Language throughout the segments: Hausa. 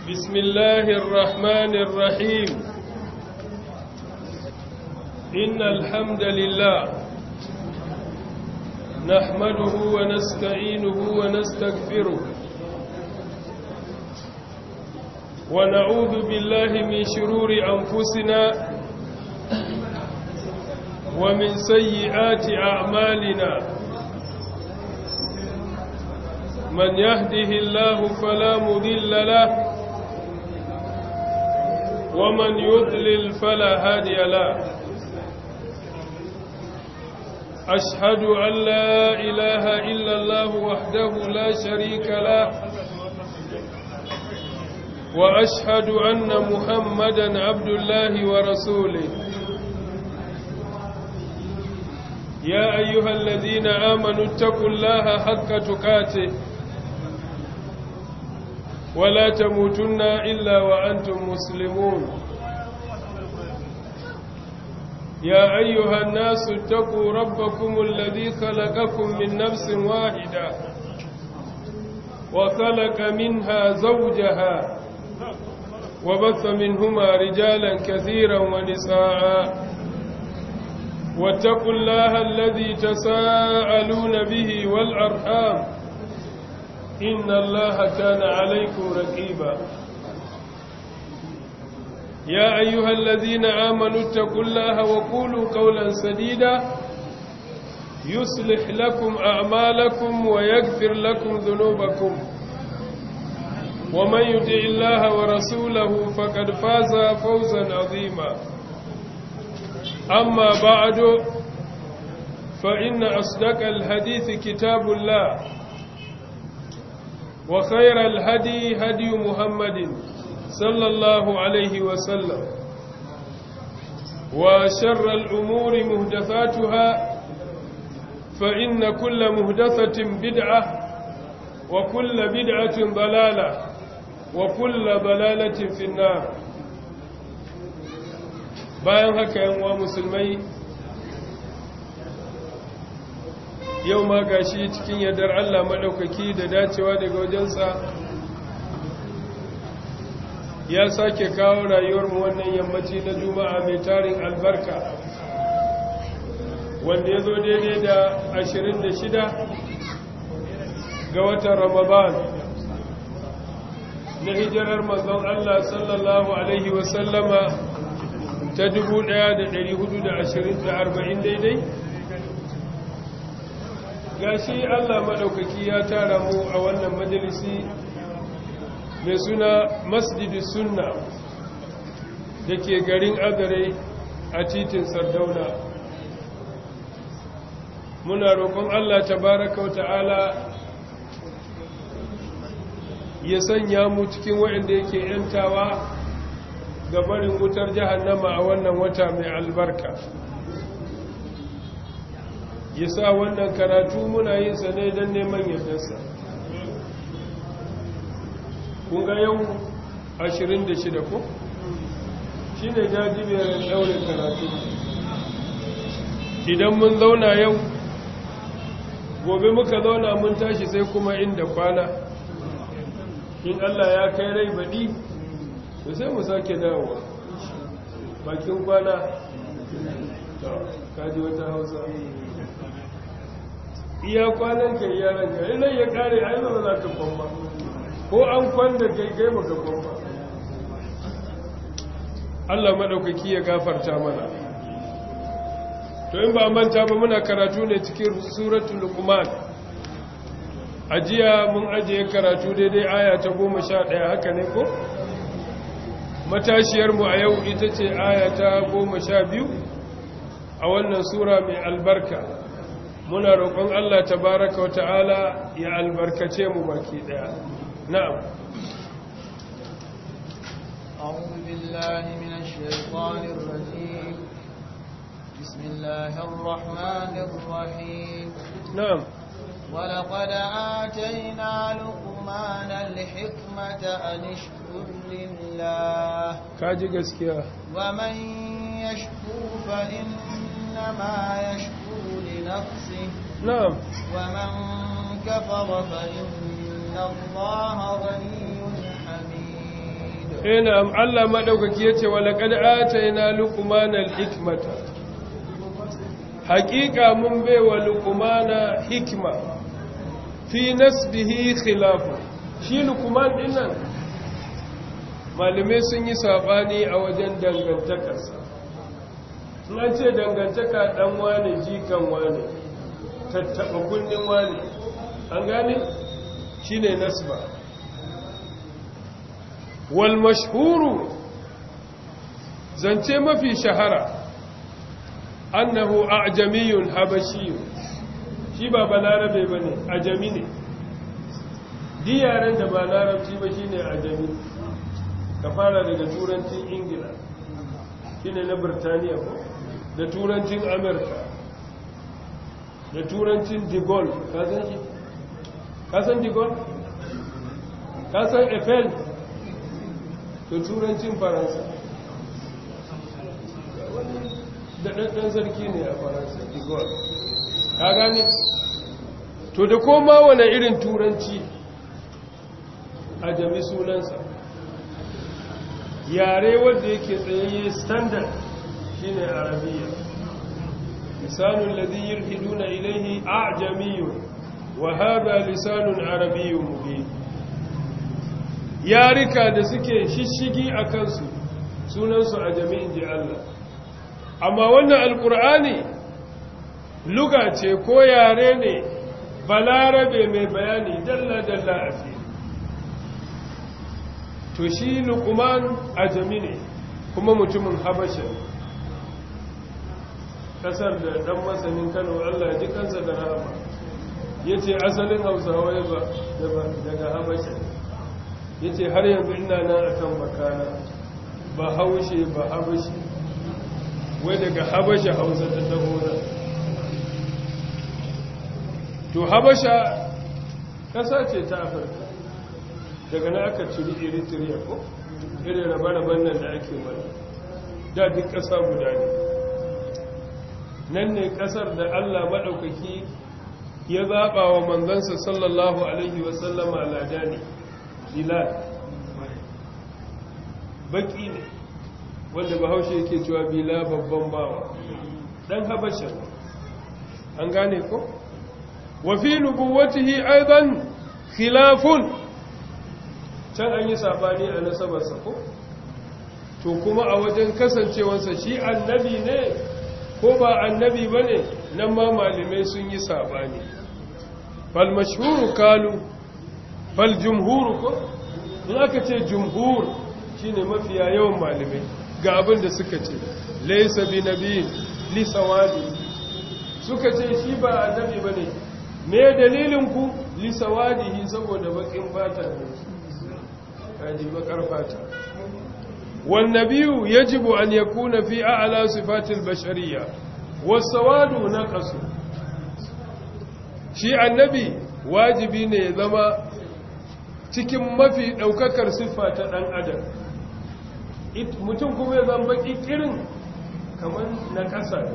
بسم الله الرحمن الرحيم إن الحمد لله نحمده ونستعينه ونستغفره ونعوذ بالله من شرور أنفسنا ومن سيئات أعمالنا من يهده الله فلا مذل له ومن يضلل فلا هادي له أشهد أن لا إله إلا الله وحده لا شريك له وأشهد أن محمدا عبد الله ورسوله يا أيها الذين آمنوا اتقوا الله حق تقاته ولا تموتن إلا وأنتم مسلمون يا أيها الناس اتقوا ربكم الذي خلقكم من نفس واحدة وخلق منها زوجها وبث منهما رجالا كثيرا ونساء واتقوا الله الذي تساءلون به والأرحام إن الله كان عليكم رقيبا يا أيها الذين آمنوا اتقوا الله وقولوا قولا سديدا يصلح لكم أعمالكم ويغفر لكم ذنوبكم ومن يطع الله ورسوله فقد فاز فوزا عظيما أما بعد فإن أصدق الحديث كتاب الله وخير الهدي هدي محمد صلى الله عليه وسلم وشر الأمور مهدثاتها فإن كل مهدثة بدعة وكل بدعة ضلالة وكل ضلالة في النار bayan haka yanwa musulmai yau ma gashi cikin yardar Allah maɗaukaki da dacewa daga wajensa ya sake kawo rayuwarmu wannan yammaci na juma'a mai tarin albarka wanda ya zo daidai da 26 ga watan ramadan na hijirar manzon Allah sallallahu alaihi wasallama ta 1440 daidai gashi Allah maɗaukaki ya tara mu a wannan majalisi mai suna masjidi sunna da ke garin agare a titin sardauna muna roƙon Allah tabaraka wa ta'ala ya sanya mu cikin waɗanda yake ‘yantawa ga barin wutar jahannama a wannan wata mai albarka ya sa wannan karatu muna yin sa ne don neman yardarsa kunga yau 26 ko shi ne jajibiyar daurin karatu idan mun zauna yau gobe muka zauna mun tashi sai kuma inda kwana in Allah ya kai rai baɗi da sai mu sake dawowa bakin kwana kaji wata hausa iya kwanan ka yaran ka idan ya kare ai ba za ka kwamba ko an kwanda kai kai baka kwamba Allah madaukaki ya gafarta mana to in ba manta ba muna karatu ne cikin suratul luqman ajiya mun ajiye karatu daidai aya ta 11 haka ne ko matashiyar mu a yau ita ce aya ta 12 a wannan sura mai albarka muna roƙon Allah tabaraka wa ta'ala ya albarkace mu baki daya na'am أعوذ بالله من الشيطان الرجيم بسم الله الرحمن الرحيم na'am ولقد آتينا لقمان الحكمة أن اشكر لله kaji gaskiya ومن يشكر فإنما يشكر لنفسه na'am ومن كفر فإن الله غني حميد ina Allah madaukaki yace wa laqad atayna luqmana al-hikmata haqiqa mun baiwa luqmana hikma fi nasbihi khilafu shi luqman dinnan malume sun yi sabani a wajen dangantakarsa an ce dangantaka dan wane jikan wane tattaba kunnin wane an gane shine nasba wal mashhuru zance mafi shahara annahu a'jamiyun habashiyun shi ba balarabe bane ajami ne di yaren da ba larabci ba shine ajami ka fara daga turancin ingila shine na birtaniya ko da turancin amerika da turancin de Gaulle ka san shi ka san de Gaulle ka san eiffel da turancin faransa da ɗanɗan sarki ne a faransa de Gaulle ka gane to da koma wane irin turanci a jami sunansa yare wanda yake tsayayye standard shine arabiya lisanul ladhi yulhiduna ilayhi a'jamiyyun wa hadha lisanun arabiyyun mubin yarika da suke shishigi akan su sunan su ajami'in ji Allah amma wannan alqur'ani luga ce ko yare ne balarabe mai bayani dalla dalla a fili to shi luqman ajami ne kuma mutumin habasha kasar da dan masanin Kano Allah ya ji kansa da rahama yace asalin Hausawa ya ba daga habasha yace har yanzu ina nan akan bakana ba haushe ba habashi wai daga habasha Hausa ta taho to habasha kasa ce ta Afirka daga na aka ciri eritrea ko irin rabe-raben nan da ake mana da duk ƙasa guda ne nan ne ƙasar da allah maɗaukaki ya zaɓa wa manzansa sallallahu alaihi wasallama lada ne bilal baƙi ne wanda bahaushe yake cewa bila babban bawa ɗan habasha an gane ko wafi nubuwatihi aidan khilafun can an yi sabani a nasabarsa ko to kuma a wajen kasancewarsa shi annabi ne ko ba annabi ba ne nan ma malamai sun yi sabani fal mashhuru kalu fal jumhuru ko in aka ce jumhur shine mafiya yawan malamai ga abin da suka ce laysa bi nabiyin li sawadi suka ce shi ba annabi bane me dalilin ku li sawadihi saboda bakin fata ne kaji bakar fata والنبي يجب أن يكون في أعلى صفات البشرية والسواد نقص شيء النبي واجبي ne zama cikin mafi daukakar siffa ta dan adam mutum kuma ya zama baki kirin kamar na ƙasa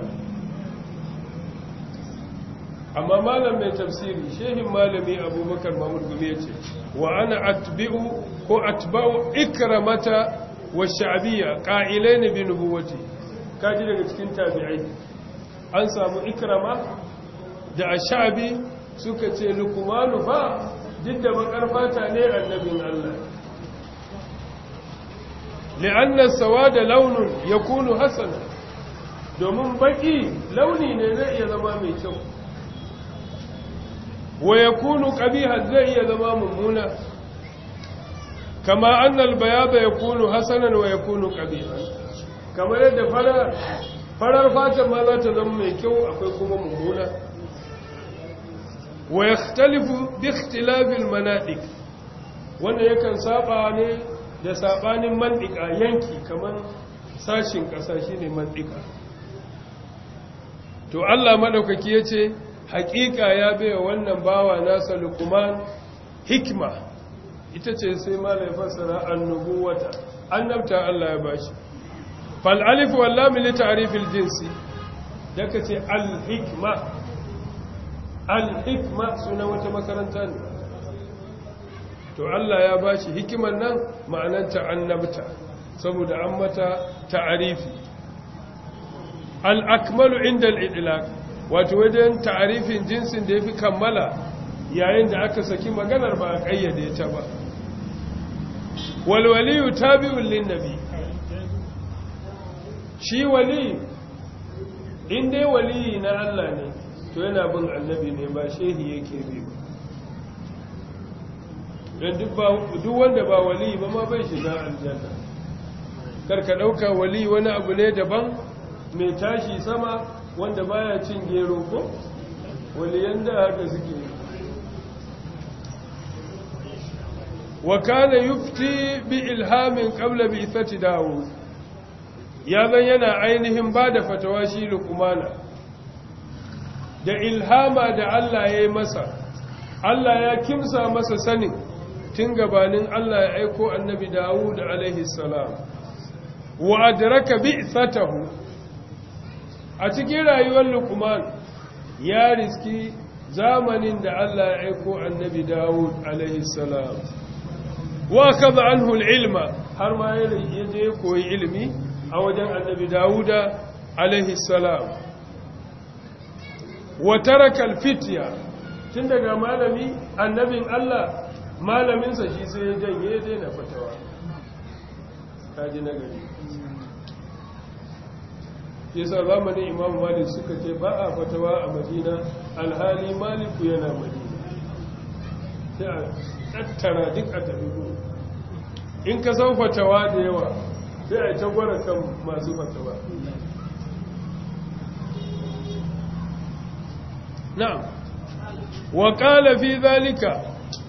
amma malam mai tafsiri shehin malami abubakar mahmud gumi ya ce wa ana atbi'u ko atba'u ikramata والشعبية قائلين بنبوته kaji daga cikin tabi'ai an samu ikrama da ashabi suka ce lukumanu fa duk da bakar fata ne annabin Allah li'anna sawada launun yakunu hasana domin baki launi ne zai iya zama mai kyau wa yakunu qabiha zai iya zama mummuna kama annal bayaba yakunu hasanan wa yakunu qabihan kamar yadda farar farar fata ma za ta zama mai kyau akwai kuma mummuna wa yakhtalifu bi ikhtilafi al wanda yakan saba ne da sabanin mandika yanki kamar sashin kasa shine mandika to Allah madaukaki yace hakika ya baiwa wannan bawa nasa luqman hikma ita ce sai malai fassara annubuwata annabta Allah ya bashi fal alif wal lam li ta'rifil jinsi daka ce al hikma al hikma suna wata makaranta ne to Allah ya ba shi hikimar nan ma'ananta annabta saboda an mata ta'arifi al'akmalu inda al'idilak wato wajen ta'arifin jinsin da ya fi kammala yayin da aka saki maganar ba a ƙayyade ta ba walwaliyu tabi'un linnabi shi wali in dai waliyi na Allah ne to yana bin annabi ne ba shehi yake bi ba don duk wanda ba wali ba ma bai shiga aljanna karka ɗauka wali wani abu ne daban mai tashi sama wanda baya cin gero ko waliyan da haka suke wa kana yufti bi ilhamin qabla bi ithati dawud ya zan yana ainihin ba da fatawa shi lukumana da ilhama da Allah ya yi masa Allah ya kimsa masa sanin tun gabanin Allah ya aiko annabi Dawud alaihi salam wa adraka bi'thatahu a cikin rayuwar Luqman ya riski zamanin da Allah ya aiko annabi Dawud alaihi salam wa kaza anhu al-ilma har ma ya je koyi ilimi a wajen annabi Dawuda alaihi salam wa taraka al-fitya tun daga malami annabin Allah malaminsa shi sai ya janye ya daina fatawa kaji na gari yasa zamanin imam malik suka ce ba a fatawa a madina alhali maliku yana madina sai a tattara duk a tafi in ka san fatawa da yawa sai a tagwara kan masu fatawa na'am wa qala fi zalika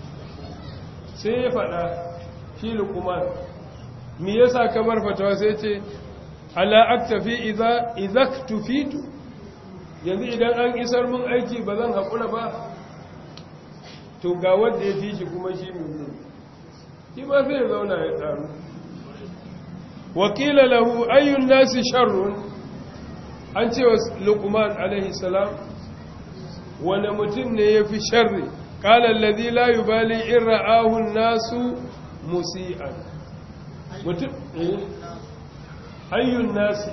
sai ya faɗa shi lukuman me yasa kamar fatawa sai ce ala aktafi idza idaktufitu yanzu idan an isar mun aiki ba zan haƙura ba to ga wanda ya fi shi kuma shi ne shi ma sai ya zauna ya tsaru wakila lahu ayyun nasi sharrun an ce wa lukuman alaihi salam wani mutum ne ya fi sharri قال الذي لا يبالي إن رآه الناس مسيئا mutum eh ayyun nasi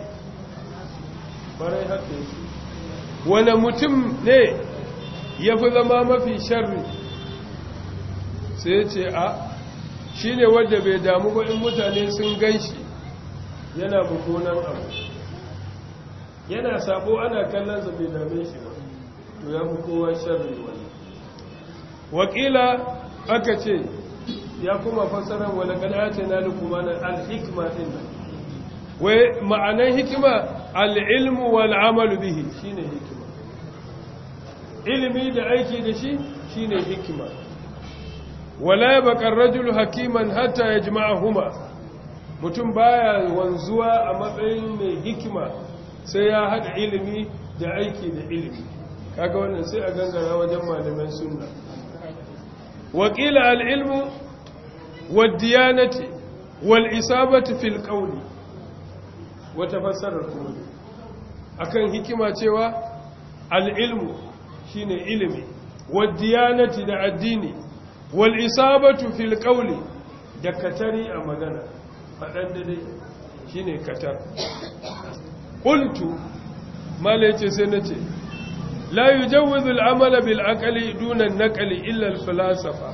barai haka yake wani mutum ne ya fi zama mafi sharri sai ce a shi ne wadda bai damu ba in mutane sun gan shi yana bukunan abu yana sabo ana kallonsa bai dame shi ba to ya fi kowa sharri wani wakila aka ce ya kuma fasarar wani kanata na lukumanar alhikma din nan wai ma'anan hikima al'ilmu wal'amalu bihi shine hikima ilimi da aiki da shi shine hikima wala ya bakar rajulu hakiman hatta ya huma mutum baya wanzuwa a matsayin mai hikima sai ya haɗa ilimi da aiki da ilimi kaga wannan sai a gangara wajen malaman sunna وقيل العلم والديانة والإصابة في القول وتفسر القول akan hikima cewa al'ilmu shine ilimi waddiyanati da addini wal isabatu fil qawli da katari a magana fadan da dai shine katar qultu mala yace sai nace لا يجوز العمل بالعقل دون النقل إلا الفلاسفة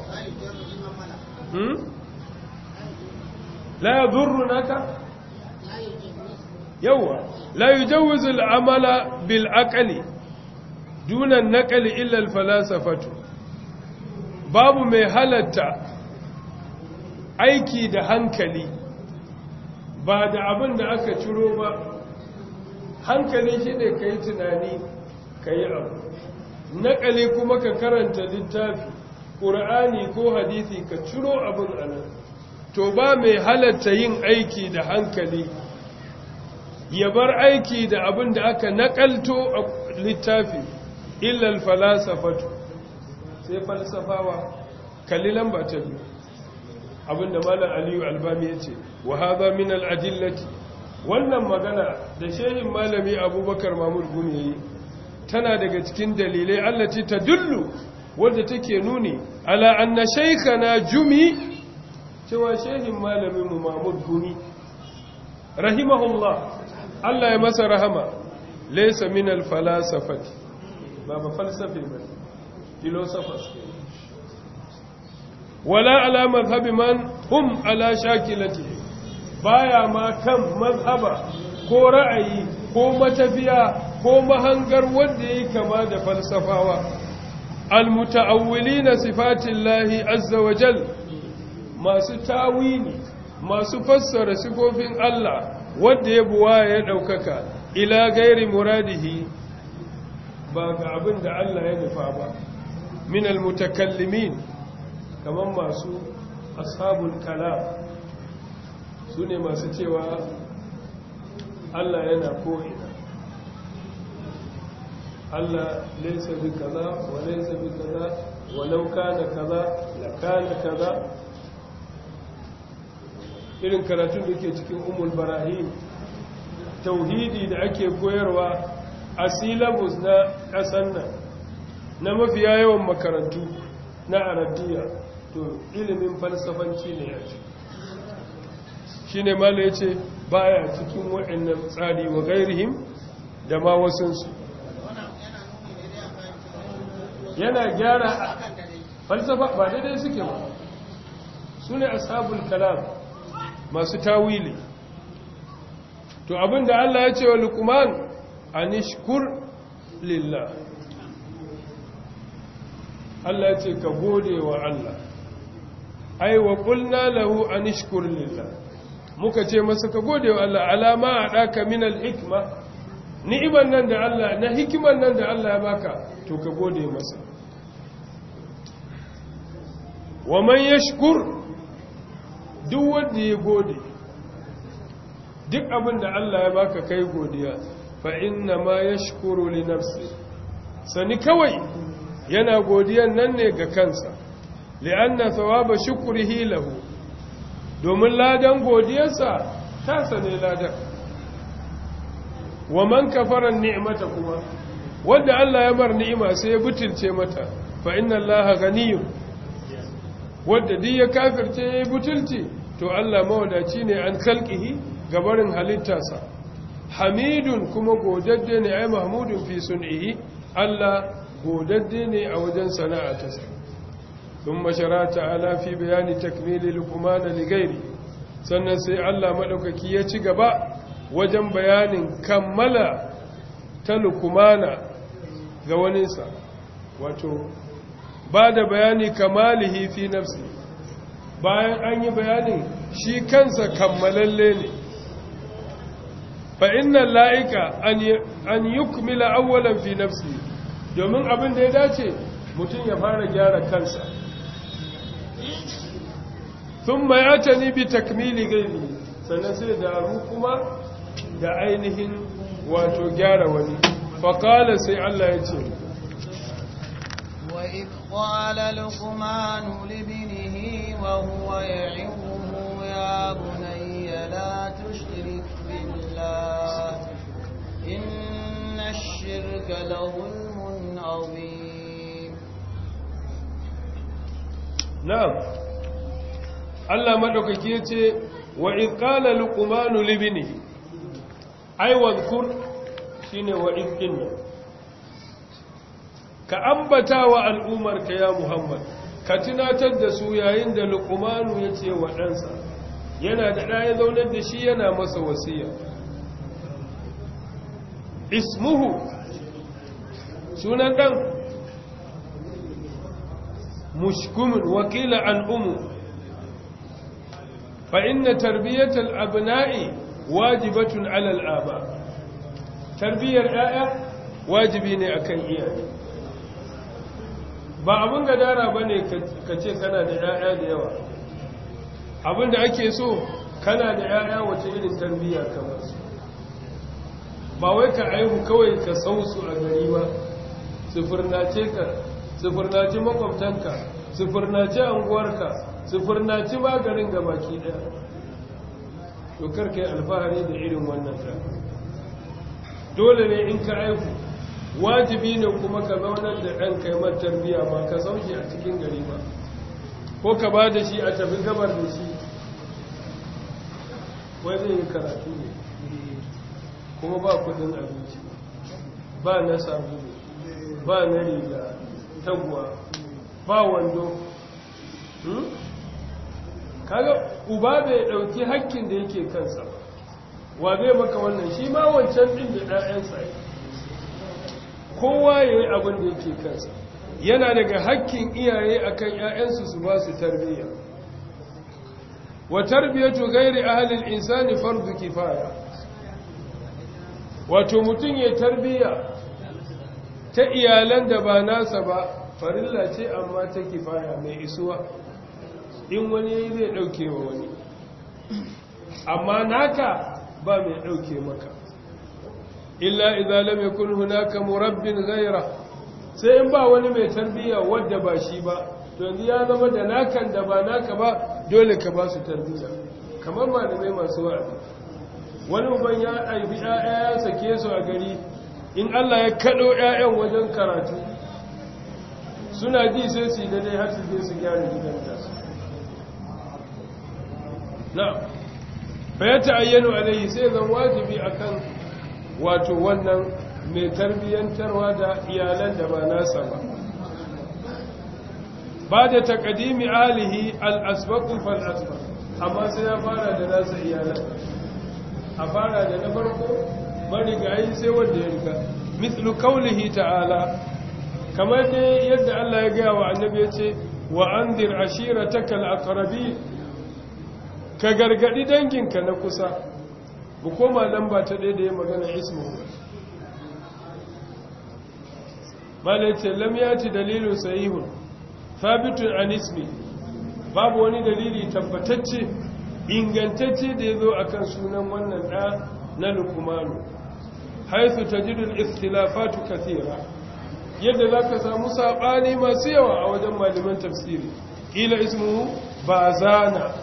لا يضرنك يوا لا يجوز العمل بالعقل دون النقل إلا الفلاسفة باب mai halatta aiki da hankali ba da abin da aka ciro ba hankali shi ne ka yi tunani ka yi abu naƙali kuma ka karanta littafi ƙura'ani ko hadisi ka ciro abin anan to ba mai halatta yin aiki da hankali ya bar aiki da abin da aka naƙalto a littafi illal falasafatu sai falsafawa kalli lamba ta biyu abinda malam aliyu albami ya ce wa haza min al'adillati wannan magana da shehin malami abubakar mahmud gumi ya yi tana daga cikin dalilai allaci ta dullu wadda take nuni ala anna shaykhana jumi cewa shehin malamin mu Mahmud Gumi rahimahullah Allah ya masa rahama laysa min al-falasafati ba ba falsafi ba philosophers wala ala madhhabi man hum ala shakilati baya ma kan mazhaba ko ra'ayi ko matafiya ko mahangar wanda yake kama da falsafawa almutaawwilina sifatillahi azza wa jal masu tawili masu fassara sifofin Allah wanda ya buwa ya daukaka ila gairi muradihi ba ga abin da Allah ya nufa ba min almutakallimin kaman masu ashabul kalam su ne masu cewa Allah yana ko'ina Allah laisa bi kaza wa laisa bi kaza walau kana kaza la kana kaza irin karatun da ke cikin umul barahim tauhidi da ake koyarwa a syllabus na ƙasan nan na mafiya yawan makarantu na arabiya to ilimin falsafanci ne ya ce shi ne mala ya ce baya cikin waɗannan tsari wa gairihim da ma wasansu yana gyara falsafa ba daidai suke ba su ne ashabul kalam masu tawili to abinda Allah ya ce wa lukuman anishkur lillah Allah ya ce ka gode wa Allah ai wa qulna lahu anishkur lillah muka ce masa ka gode wa Allah alama a ɗaka minal hikma ni'iman nan da Allah na hikiman nan da Allah ya baka to ka gode masa wa man yashkur duk wanda ya gode duk abin da Allah ya baka kai godiya fa inna ma yashkuru li nafsi sani kawai yana godiyan nan ne ga kansa li'anna thawaba shukrihi lahu domin ladan godiyarsa ta sane ladan wa man kafara ni'mata kuma wanda Allah ya mar ni'ima sai ya butulce mata fa inna Allaha ghaniyun wanda duk ya kafirce ya butulci to Allah mawadaci ne an khalqihi gabarin halittarsa hamidun kuma godadde ne ai mahmudun fi sun'ihi Allah godadde ne a wajen sana'atarsa ثم شرع تعالى في بيان تكميل لقمان لغيره sannan sai Allah maɗaukaki ya ci gaba wajen bayanin kammala ta lukumana ga waninsa wato ba da bayani kamalihi fi nafsi bayan an yi bayanin shi kansa kammalalle ne fa inna la'ika an yukmila awwalan fi nafsi domin abin da ya dace mutum ya fara gyara kansa sun mayata ni bi takmili gairi sannan sai daru kuma da ainihin wato gyara wani faƙala sai Allah ya ce وإذ قال لقمان لابنه وهو يعظه يا بني لا تشرك بالله إن الشرك لظلم عظيم na'am Allah madaukaki yace wa id qala luqman li ibnihi ai wadhkur shine wa id inna ka ambata wa al'umar ka ya Muhammad ka tunatar da su yayin da luqman yace wa ɗansa yana da ɗaya zaunar da shi yana masa wasiya ismuhu sunan ɗan مشكم وكيل عن أم فإن تربية الأبناء واجبة على الآباء تربية الآية واجبين أكن إياه ba abin gadara ba ne ka ce kana da ‘ya'ya da yawa abin da ake so kana da ‘ya'ya wace irin tarbiyya kamar su ba wai ka aihu kawai ka sau su a gari ba sufurnace ka sufurnaci makwabtanka sufurnaci anguwarka sufurnaci maganin ga baki daya to karka yi alfahari da irin wannan ta dole ne in ka aiku wajibi ne kuma ka zaunar da ɗan kaimar tarbiya ba ka sauke a cikin gari ba ko ka ba da shi a tafi gabar da shi wai zai yi karatu ne kuma ba kudin abinci ba na sabulu ba na riga taguwa ba wando kaga uba bai dauki hakkin da yake kansa wa zai maka wannan shi ma wancan din da ɗayansa kowa ya yi abin da yake kansa yana daga hakkin iyaye akan ‘ya'yansu su ba su tarbiyya wa tarbiyyatu gairi ahalin insani fardu kifaya wato mutum ya tarbiyya ta iyalan da ba nasa ba farilla ce amma ta kifaya mai isuwa in wani zai ɗauke wa wani amma naka ba mai ɗauke maka illa idza lam yakun hunaka murabbin ghayra sai in ba wani mai tarbiyya wadda ba shi ba to yanzu ya zama da nakan da ba naka ba dole ka ba su tarbiyya kamar malamai masu wa'azi wani uban ya aibi ƴaƴa ya sake su a gari in Allah ya kado ƴaƴan wajen karatu suna ji sai su da dai har su je su gyara gidan da na fa ya ta'ayyanu alaihi sai zan wajibi akan wato wannan mai tarbiyyantarwa da iyalan da ba nasa ba ba da takadimi alihi al'asbaƙun fal'asba amma sai ya fara da nasa iyalan a fara da na farko marigayi sai wanda ya riga mislu kaulihi ta'ala kamar dai yadda Allah ya gaya wa annabi ya ce wa an dir ashira ta kal'akarabi ka gargadi danginka na kusa mu koma lamba ta ɗaya da ya magana ismu bala ce lam yati dalilun sahihun thabitun an ismi babu wani dalili tabbatacce ingantacce da ya zo akan sunan wannan ɗa na lukumanu haifu tajidul ikhtilafatu kathira yadda za ka samu saɓani masu yawa a wajen malaman tafsiri ila ismu bazana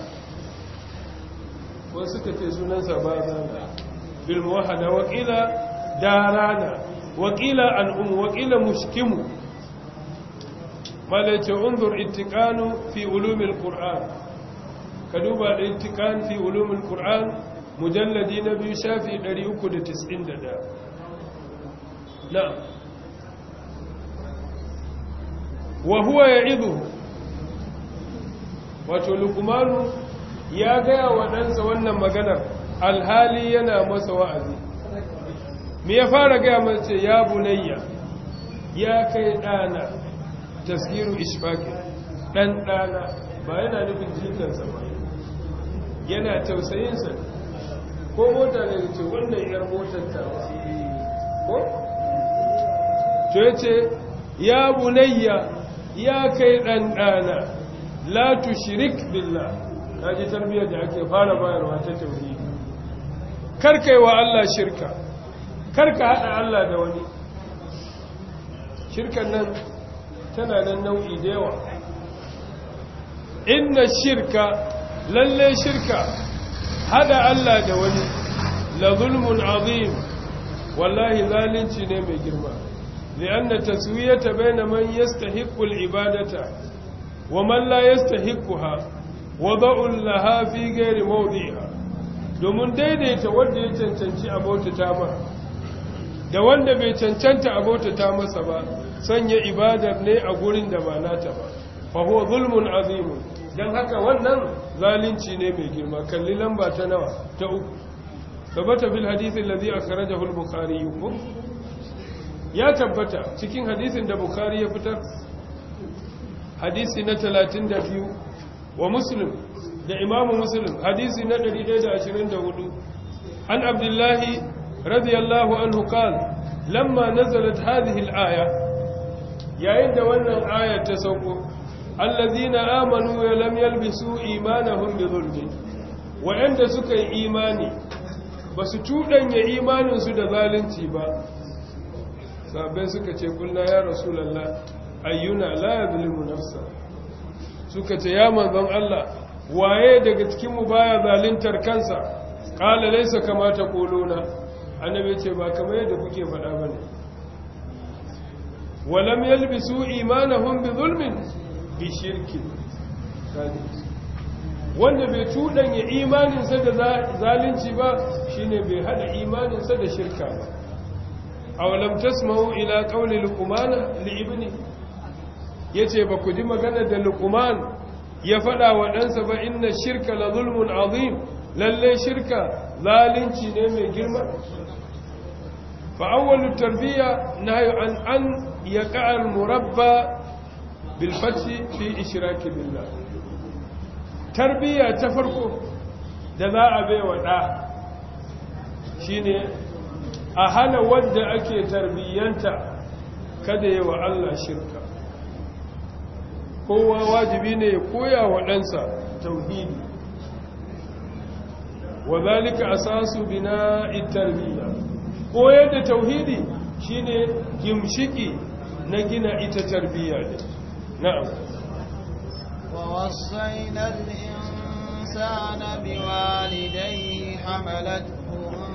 wasu suka ce sunansa bazana bil muwahhada wa qila darana wa qila al'um wa qila mushkimu malaita unzur ittiqanu fi ulumil qur'an ka duba da ittiqan fi ulumil qur'an mujalladi na biyu shafi 391 na'am wa huwa ya'idhu wato luqmanu ya gaya wa ɗansa wannan maganar alhali yana masa wa'azi me ya fara gaya mace ya bunayya ya kai ɗana taskiru ishfaƙi ɗan ɗana ba yana nufin jikinsa ba yana tausayinsa ko mota ne ce wannan yar motar ta ko? to ya ce ya bunayya ya kai ɗan ɗana la tushrik billah ta ji tarbiyyar da ake fara bayarwa ta tauhidi karka yi wa Allah shirka karka haɗa Allah da wani shirkan nan tana nan nau'i da yawa inna shirka lalle shirka haɗa Allah da wani la zulmun azim wallahi zalunci ne mai girma li'anna taswiyata bayna man yastahiqqu al-ibadata wa man la yastahiqquha wada'un laha fi gairi mawdi'a domin daidaita wanda ya cancanci abota ta ma da wanda bai cancanta abota ta masa ba sanya ibadar ne a gurin da ba nata ba fa huwa zulmun azim dan haka wannan zalunci ne mai girma kalli lamba ta nawa ta uku tabbata bil hadisi alladhi akhrajahu al-bukhari ya tabbata cikin hadisin da bukhari ya fitar hadisi na 32 wa muslim da imamu muslim hadisi na 124 an abdullahi radiyallahu anhu qal lamma nazalat hadhihi al-aya yayin da wannan aya ta sauko allazina amanu wa lam yalbisu imanahum bi dhulm wa'anda suka yi imani basu tudanya imaninsu da zalunci ba sabai suka ce kullu ya rasulullah ayyuna la yadhlimu nafsa suka ce ya manzon Allah waye daga cikin mu baya zaluntar kansa qala laysa kama taquluna annabi ce ba kamar yadda kuke faɗa bane walam yalbisu imanahum bi zulmin bi shirkin wanda bai cuɗanya imaninsa da zalunci ba shine bai hada imaninsa da shirka ba awalam tasma'u ila qawli luqman li ibni yace ba ku ji magana da luqman ya fada wa ɗansa ba inna shirka la zulmun azim lalle shirka zalunci ne mai girma fa awwalu tarbiya nahyu an an yaqa al murabba bil fathi fi ishrak billah tarbiya ta farko da za a bai wa ɗa shine a hana wadda ake tarbiyyanta kada yi wa Allah shirka kowa wajibi ne ya koya wa ɗansa tauhidi wa zalika asasu bina tarbiyya koyar da tauhidi shine gimshiki na gina ita tarbiyya ne na'am ووصينا الإنسان بوالديه حملته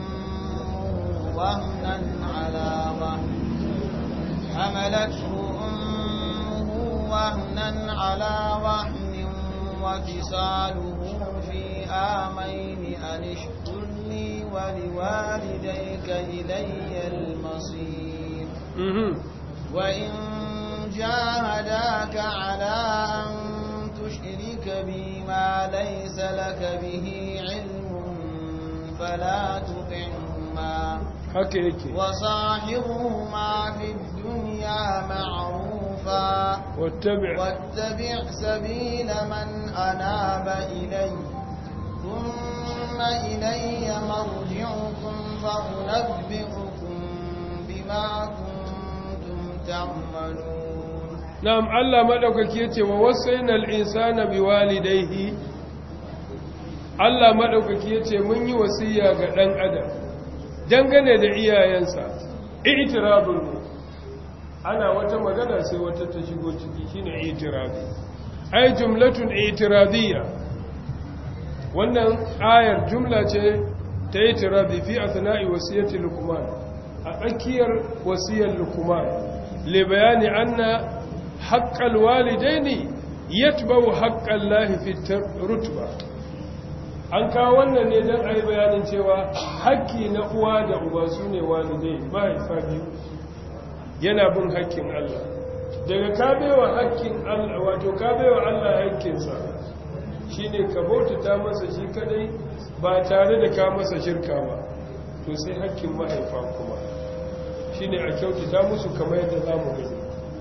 وهنا على وهن حملته أمه وهنا على وهن وفصاله في آمين أن اشكر لي ولوالديك إلي المصير وإن جاهداك على أن تشرك بي ما ليس لك به علم فلا تطعهما haka yake وصاحبهما في الدنيا معروفا wattabi' واتبع سبيل من أناب إلي ثم إلي مرجعكم فأنبئكم بما كنتم تعملون na'am Allah madaukaki yace wa wasainal insana biwalidayhi Allah madaukaki yace mun yi wasiya ga dan adam dangane da iyayensa i'tirabun ana wata magana sai wata ta shigo ciki shine i'tirabi ay jumlatun i'tiradiyya wannan ayar jumla ce ta i'tirabi fi athna'i wasiyati luqman a tsakiyar wasiyar luqman li bayani anna haƙƙal walidaini yatba'u haƙƙal lahi fi rutba an kawo wannan ne don a yi bayanin cewa haƙƙi na uwa da uba su ne walidai mahaifa biyu yana bin haƙƙin Allah daga kabewa haƙƙin Allah wato kabewa Allah haƙƙinsa shi ne ka bautata masa shi kadai ba tare da ka masa shirka ba to sai haƙƙin mahaifa kuma shi ne a kyautata musu kamar yadda za mu gani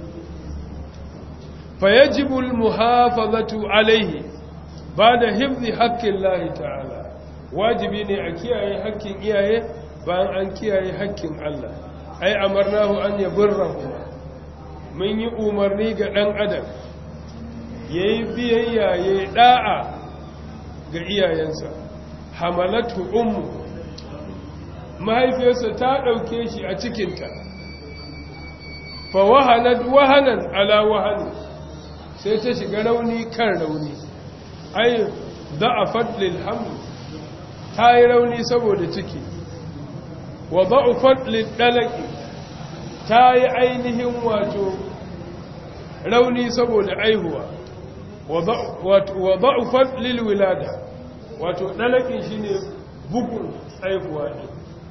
فيجب المحافظة عليه بعد حفظ حق الله تعالى واجبي ne a kiyaye haƙƙin iyaye bayan an kiyaye haƙƙin Allah ai amarnahu an yaburrahu mun yi umarni ga dan adam yayi biyayya yayi da'a ga iyayensa hamalatu ummu mahaifiyarsa ta dauke shi a cikinta fa wahanat wahanan ala wahani sai ta shiga rauni kan rauni ai da'afat lil haml ta yi rauni saboda ciki wa da'afat lil dalaqi ta yi ainihin wato rauni saboda aihuwa wa da'afat lil wilada wato dalaqin shine bugun aihuwa ne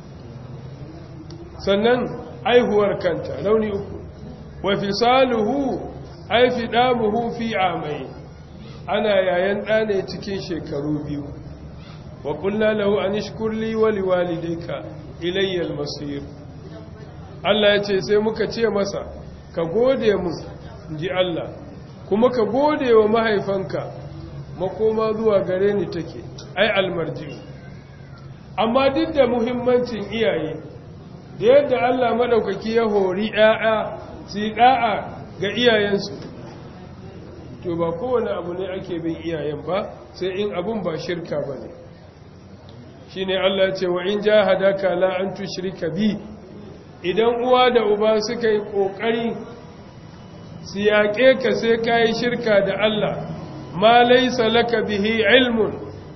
sannan aihuwar kanta rauni uku wa fisaluhu ai fi damuhu fi amai ana yayan ɗa ne cikin shekaru biyu wa ƙulla lahu an ishkurli wa liwalidayka ilayya al-masir Allah ya ce sai muka ce masa ka gode mu ji Allah kuma ka gode wa mahaifanka makoma zuwa gare ni take ai almarji amma duk da muhimmancin iyaye da yadda Allah madaukaki ya hori ƴaƴa su da'a ga iyayensu to ba kowane abu ne ake bin iyayen ba sai in abun ba shirka ba ne shi ne Allah ce wa in ja hadaka la an tushrika bi idan uwa da uba suka yi ƙoƙari su yaƙe ka sai ka yi shirka da Allah ma laisa laka bihi ilmun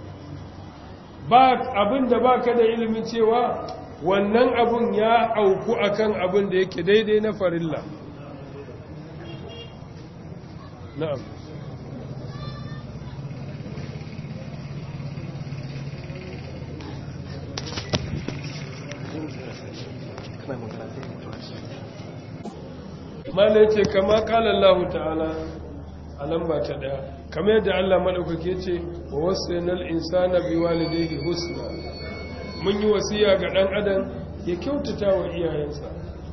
ba abin da ba ka da ilimin cewa wannan abun ya auku akan abin da yake daidai na farilla na'am mala yace kama qala Allah ta'ala a lamba ta daya kamar yadda Allah madaukake ce wa wasainal insana biwalidayhi husna mun yi wasiya ga dan adam ya kyautata wa iyayensa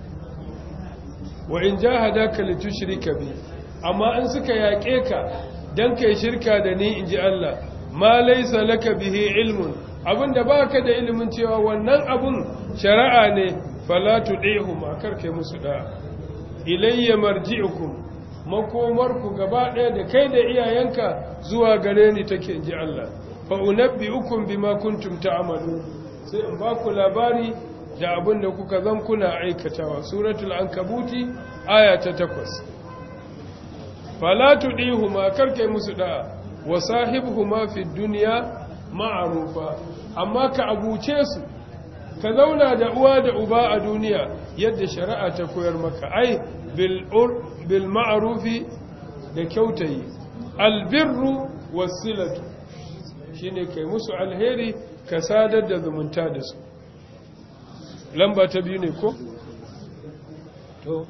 wa in jahadaka litushrika bi amma an suka yaƙe ka dan kai shirka da ni inji Allah ma laysa laka bihi ilmun abinda baka da ilimin cewa wannan abun shari'a ne fala tudihum akar kai musu da ilayya marji'ukum makomarku gaba ɗaya da kai da iyayenka zuwa gare ni take inji Allah fa unabbi'ukum bima kuntum ta'malu sai in ba ku labari da abin da kuka zan kuna aikatawa suratul ankabuti aya ta takwas fala tudihuma karkai musu da wa sahibhuma fid dunya ma'rufa amma ka abuce su ka zauna da uwa da uba a duniya yadda shari'a ta koyar maka ai bil bil ma'rufi da kyautayi albirru wasilatu shine kai musu alheri ka sadar da zumunta da su lamba ta biyu ne ko? to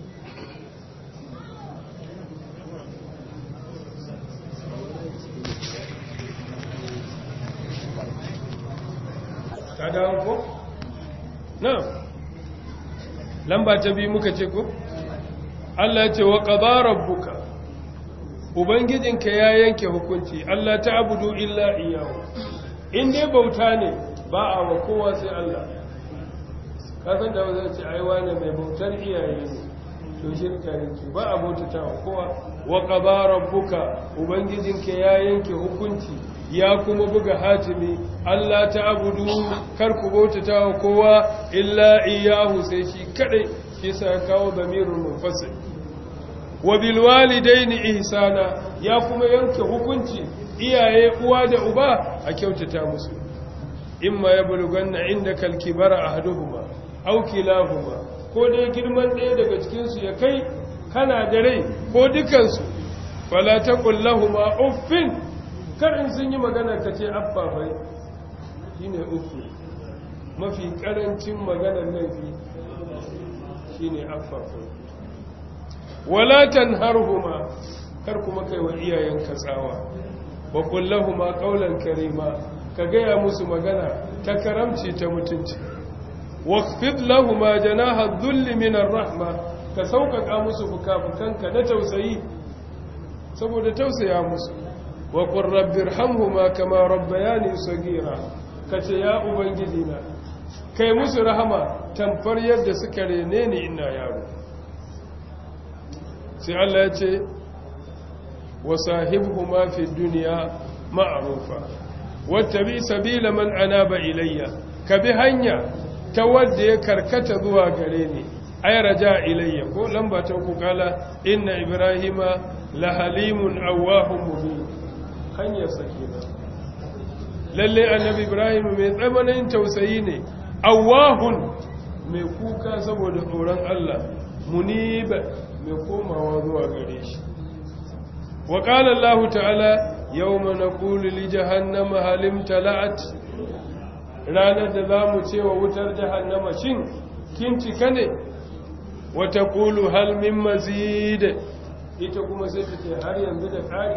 ka dawo ko? na lamba ta biyu muka ce ko? Allah ce wa ƙabarar buka Ubangijinka ya yanke hukunci Allah ta abudu illa iyawo in dai bauta ne ba a wa kowa sai Allah kasan da wazan ce aiwa ne mai bautar iyaye ne to shirka yake ba a bautata wa kowa wa qaba rabbuka ubangijinka ya yanke hukunci ya kuma buga hatimi Allah ta abudu kar ku bautata wa kowa illa iyahu sai shi kadai shi sa kawo damirul munfasil wa bil walidaini ihsana ya kuma yanke hukunci iyaye uwa da uba a kyautata musu imma yablughanna indaka al-kibara ahaduhuma aw kilahuma ko dai girman ɗaya daga cikin su ya kai kana da rai ko dukan su fala taqul lahumu uffin kar in sun yi magana ka ce abba bai shine uffi mafi karancin maganar laifi shine abba bai wala tanharhuma kar kuma kai wa iyayenka tsawa wa kullahuma qawlan karima ka gaya musu magana ta karamci ta mutunci waqfid lahumma janaha dhulli min ar-rahma ka sauƙaƙa musu fukafukanka na tausayi saboda tausaya musu wa qur rabbirhamhuma kama rabbayani saghira kace ya ubangiji na kai musu rahama tamfar yadda suka rene ni ina yaro sai Allah ya ce wa sahibhuma fi dunya ma'rufa wattabi sabila man anaba ilayya ka bi hanya ta wadda ya karkata zuwa gare ni ay raja ilayya ko lamba ta ku kala inna ibrahima la halimun awahum mubin hanyar sakina lalle annabi ibrahim mai tsamanin tausayi ne awahun mai kuka saboda tsoron Allah munib mai komawa zuwa gare shi wa qala Allah ta'ala yawma naqulu li jahannama hal imtala'at ranar da zamu ce wa wutar jahannama shin kin cika ne wa taqulu hal min mazid ita kuma sai ta ce har yanzu da kari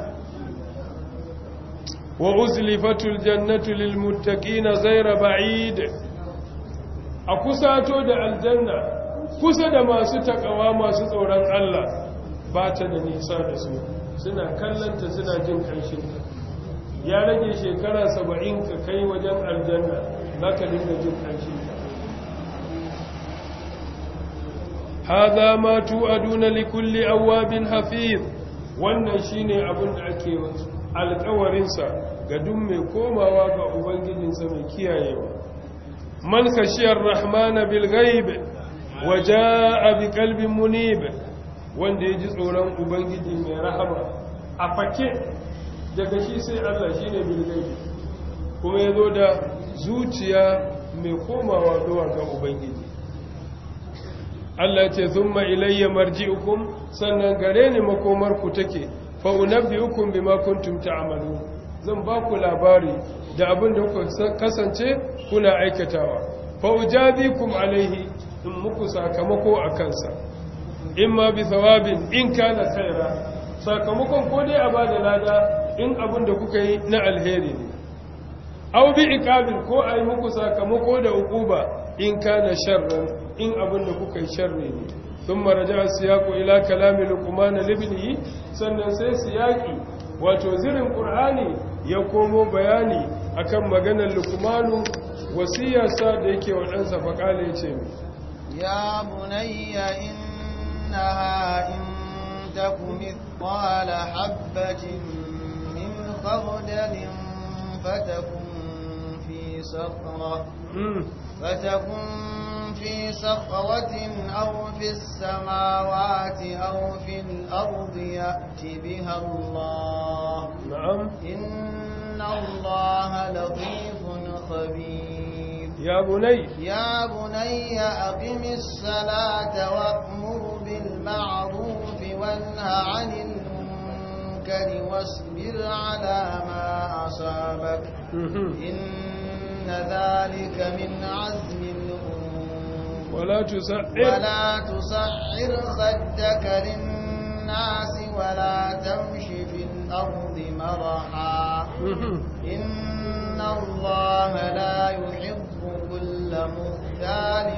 wa uzlifatul jannatu lil muttaqina ghayra ba'id a kusato da aljanna kusa da masu takawa masu tsoron Allah ba ta da nisa da su suna kallanta suna jin ƙanshinta ya rage shekara saba'in ka kai wajen aljanna za ka dinga jin ƙanshinta haza ma tu'aduna likulli awwabin hafiz wannan shine abin da ake alƙawarinsa ga duk mai komawa ga ubangijinsa mai kiyayewa man khashiyar rahmana bil ghaib waja'a bi qalbin munib wanda yaji tsoron ubangiji mai rahama a fake daga shi sai Allah shine bil ghaib kuma yazo da zuciya mai komawa zuwa ga ubangiji Allah ce thumma ilayya marji'ukum sannan gare ni makomar ku take fa fa unabbiukum bima kuntum ta'malun zan ba ku labari da abin da kuka kasance kuna aikatawa fa ujabikum alaihi in muku sakamako a kansa imma bi thawabin in kana khaira sakamakon ko dai a bada lada in abin da kuka yi na alheri ne aw bi iqabin ko ai muku sakamako da uquba in kana sharran in abin da kuka yi sharri ne thumma raja'a siyaqu ila kalami luqman libnihi sannan sai siyaqi wato zirin qur'ani ya komo bayani akan maganar luqmanu wasiyarsa da yake wa ɗansa faƙala ya ce ya bunayya innaha in taku mithqala habatin min khardalin fatakun fi sakhra fatakun fi sakhratin aw fi samawati aw fi al-ardi ya'ti biha Allah na'am inna Allah latifun khabir ya bunay يا بني أقم الصلاة وأمر بالمعروف وانه عن المنكر واصبر على ما أصابك إن ذلك من عزم الأمور ولا تسعر ولا تصعر خدك للناس ولا تمش في الأرض مرحا إن الله لا يحب كل مختال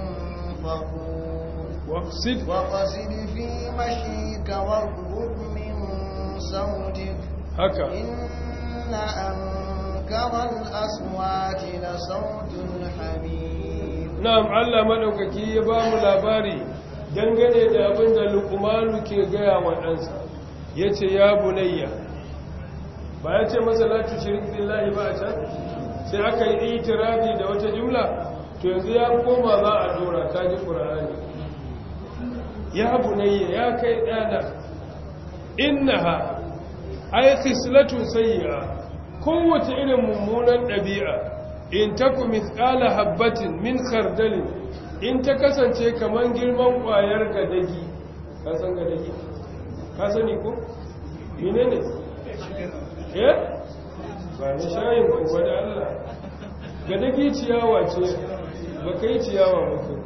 فخور واقصد وقصد في مشيك واغضب من صوتك haka إن أنكر الأصوات لصوت الحمير na'am Allah madaukaki ya ba mu labari dangane da abin da Luqmanu ke gaya wa ɗansa yace ya bunayya ba ya ce masa la tushrik billahi ba a can sai aka yi itirafi da wata jumla to yanzu ya koma za a dora ta ji qur'ani ya bunayya ya kai dana innaha ay khislatun sayyi'a kowace irin mummunan ɗabi'a in taku mithqala habbatin min khardalin in ta kasance kaman girman ƙwayar gadagi ka san gadagi ka sani ko menene eh ba ni shayin ko ba da Allah gadagi ciyawa ce ba kai ciyawa ba ko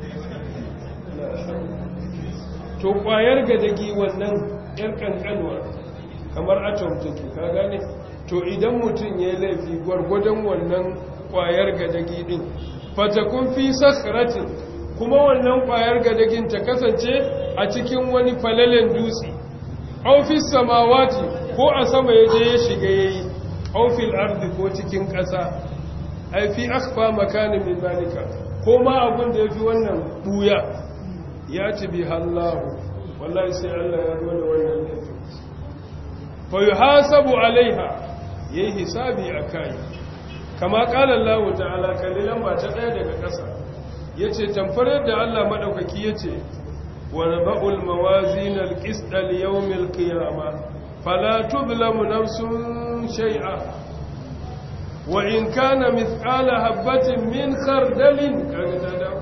to ƙwayar gadagi wannan yar kankanwa kamar atom take ka gane to idan mutum ya yi laifi gwargwadon wannan kwayar gadagi din fatakun fi sakhratin kuma wannan kwayar gadagin ta kasance a cikin wani falalen dutse aw fi samawati ko a sama yaje ya shiga yayi aw fil ardi ko cikin ƙasa ai fi akhfa makanin min zalika ko ma abun da yafi wannan buya ya ci bi hallahu wallahi sai Allah ya zo da wannan laifi fa yuhasabu alaiha yayi hisabi akai kama qala Allah ta'ala kallilan ba ta daya daga ƙasa yace tamfar yadda Allah madaukaki yace wa naba'ul mawazin al-qist li-yawm al-qiyamah fala tudlamu nafsun shay'a wa in kana mithqala habatin min khardalin kaga ta da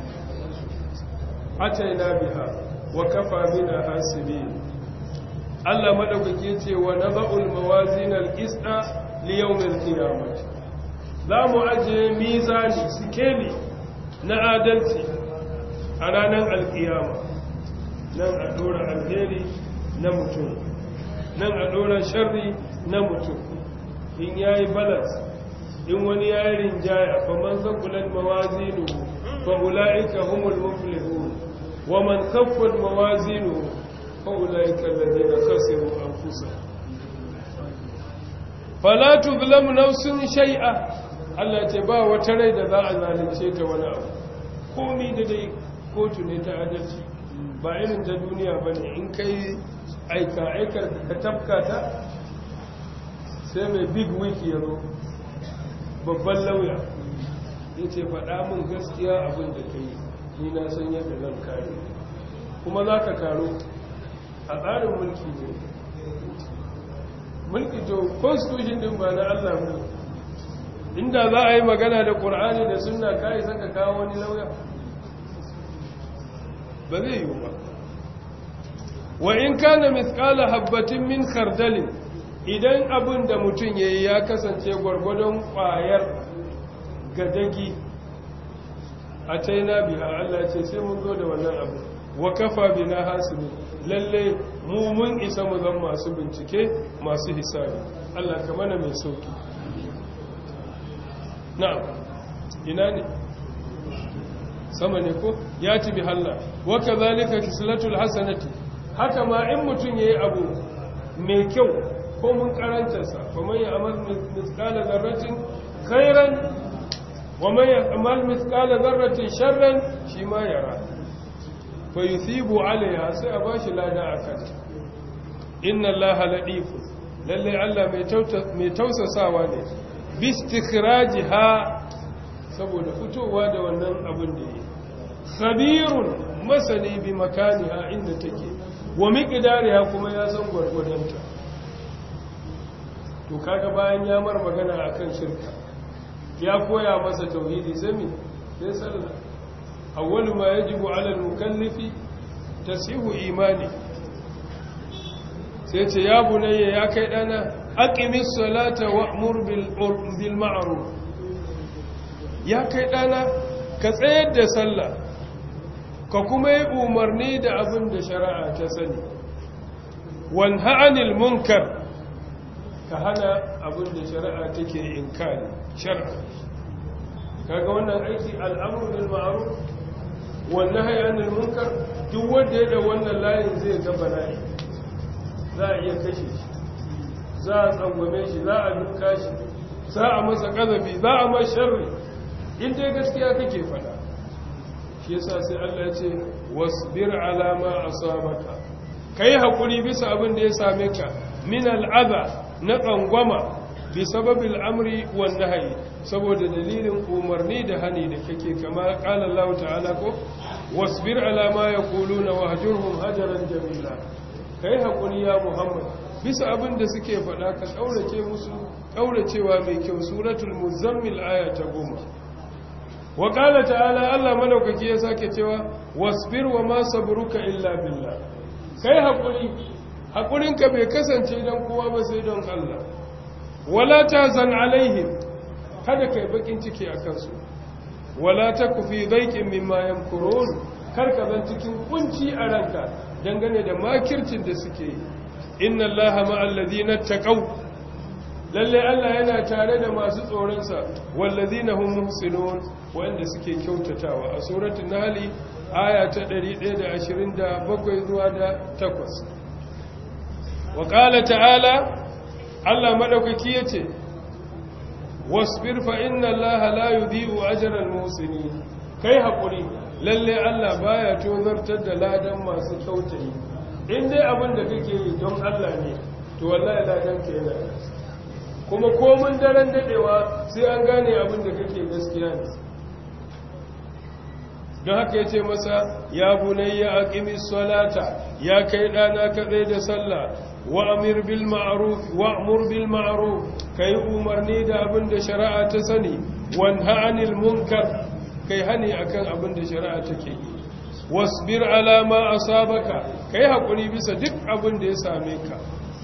ataina biha wa kafa bina hasibin Allah madaukake ce wa naba'ul mawazin al-qista li yawmil qiyamah za mu aje mizani sikeli na adalci a ranar alkiyama nan a dora alheri na mutum nan a dora sharri na mutum in yayi balance in wani yayi rinjaya fa man zakulan mawazinu fa ulaika humul muflihun wa man khaffat mawazinuhu فأولئك الذين خسروا أنفسهم فلا تظلم نفس شيئا Allah ce ba wata rai da za a zalunce ta wani abu komi da dai kotu ne ta adalci ba irin ta duniya ba ne in kai aika aikar ka tafka ta sai mai big week ya zo babban lauya ya ce faɗa min gaskiya abin da ka yi ni na san yadda zan kare kuma za ka karo a tsarin mulki ne mulki to constitution din ba na Allah ne inda za a yi magana da Qur'ani da sunna kai saka kawo wani lauya ba zai yi ba wa in kana mithqala habbatin min khardalin idan abin da mutum yayi ya kasance gwargwadon ƙwayar gadagi a taina biha Allah ce sai mun zo da wannan abu wa kafa bina hasibi lalle mu mun isa mu zan masu bincike masu hisabi Allah ka mana mai sauki na'am ina ne sama ne ko ya ci bi halla wa kadhalika kislatul hasanati haka ma in mutun yayi abu mai kyau ko mun karanta sa fa man ya'mal mithqala dharratin khairan wa man ya'mal mithqala dharratin sharran shi ma yara fa yuthibu alaiha sai a bashi lada akan inna allaha ladifu lalle Allah mai tausasawa ne bistikhrajiha saboda fitowa da wannan abin da yi khabirun masani bi makaniha inda take wa miqdariha kuma ya san gwargwadonta to kaga bayan ya mar magana akan shirka ya koya masa tauhidi zami sai sallah awwalu ma yajibu ala al-mukallifi tasihu imani sai ce ya bunayya ya kai dana aqimis salata wa'mur bil bil ma'ruf ya kai dana ka tsayar da sallah ka kuma yi umarni da abin da shari'a ta sani wanha anil munkar ka hana abin da shari'a take inkari shari'a kaga wannan aiki al'amru bil ma'ruf wan nahyi anil munkar duk wanda ya da wannan layin zai ga bala'i za a iya kashe shi za a tsangwame shi za a duka shi za a masa kazafi za a masa sharri in dai gaskiya kake fada shi yasa sai Allah ya ce wasbir ala ma asabaka kai hakuri bisa abin da ya same ka min al'adha na tsangwama bi sababil amri wan nahyi saboda dalilin umarni da hani da kake kama qala Allah ta'ala ko wasbir ala ma yaquluna wahjurhum hajaran jamila kai hakuri ya Muhammad bisa abin da suke faɗa ka kaurace musu kauracewa mai kyau suratul muzammil aya ta goma wa qala ta'ala Allah madaukaki ya sake cewa wasbir wa ma sabruka illa billah kai hakuri hakurinka bai kasance dan kowa ba sai don Allah wala tazan alaihim kada kai bakin ciki akan su wala taku fi dhaiqin mimma yamkurun kar ka zan cikin kunci a ranka dangane da makircin da suke yi inna allaha ma'al ladina taqaw lalle Allah yana tare da masu tsoronsa wallazina hum muhsinun wanda suke kyautatawa a suratul nahl aya ta 127 zuwa da 8 wa qala ta'ala Allah madaukaki yace wasbir fa inna allaha la yudhi'u ajra al-muhsinin kai hakuri lalle Allah baya tozartar da ladan masu kyautayi in dai abin da kake yi don Allah ne to wallahi ladan ka yana kuma komin daren dadewa sai an gane abin da kake gaskiya ne don haka ya ce masa ya bunayya aqimis salata ya kai dana ka tsaye da sallah wa amir bil ma'ruf wa amur bil ma'ruf kai umarni da abin da shari'a ta sani wanha anil munkar kai hani akan abin da shari'a take yi wasbir ala ma asabaka kai hakuri bisa duk abin da ya same ka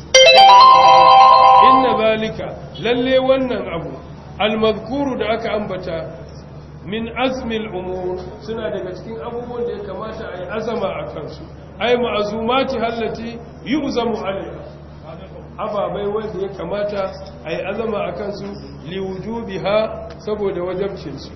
inna zalika lalle wannan abu almazkuru da aka ambata min azmil umur suna daga cikin abubuwan da ya kamata a yi azama a kansu ai ma'azumati hallati yu'zamu alaiha ababai wanda ya kamata a yi azama a kansu liwujubiha saboda wajabcinsu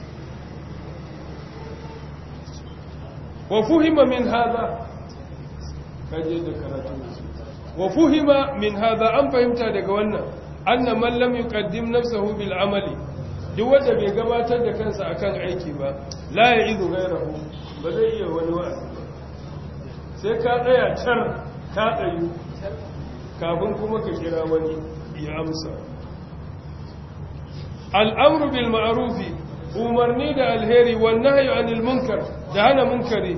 wa fuhima min hadha kaje da karatu wa fuhima min hadha an fahimta daga wannan anna man lam yuqaddim nafsahu bil amali duk wanda bai gabatar da kansa akan aiki ba la ya'idu ghayrahu ba zai iya wani wa'azi sai ka tsaya tar ka tsayu kafin kuma ka kira wani ya amsa al'amru bil ma'rufi umarni da alheri wan nahyu anil munkar da hana munkari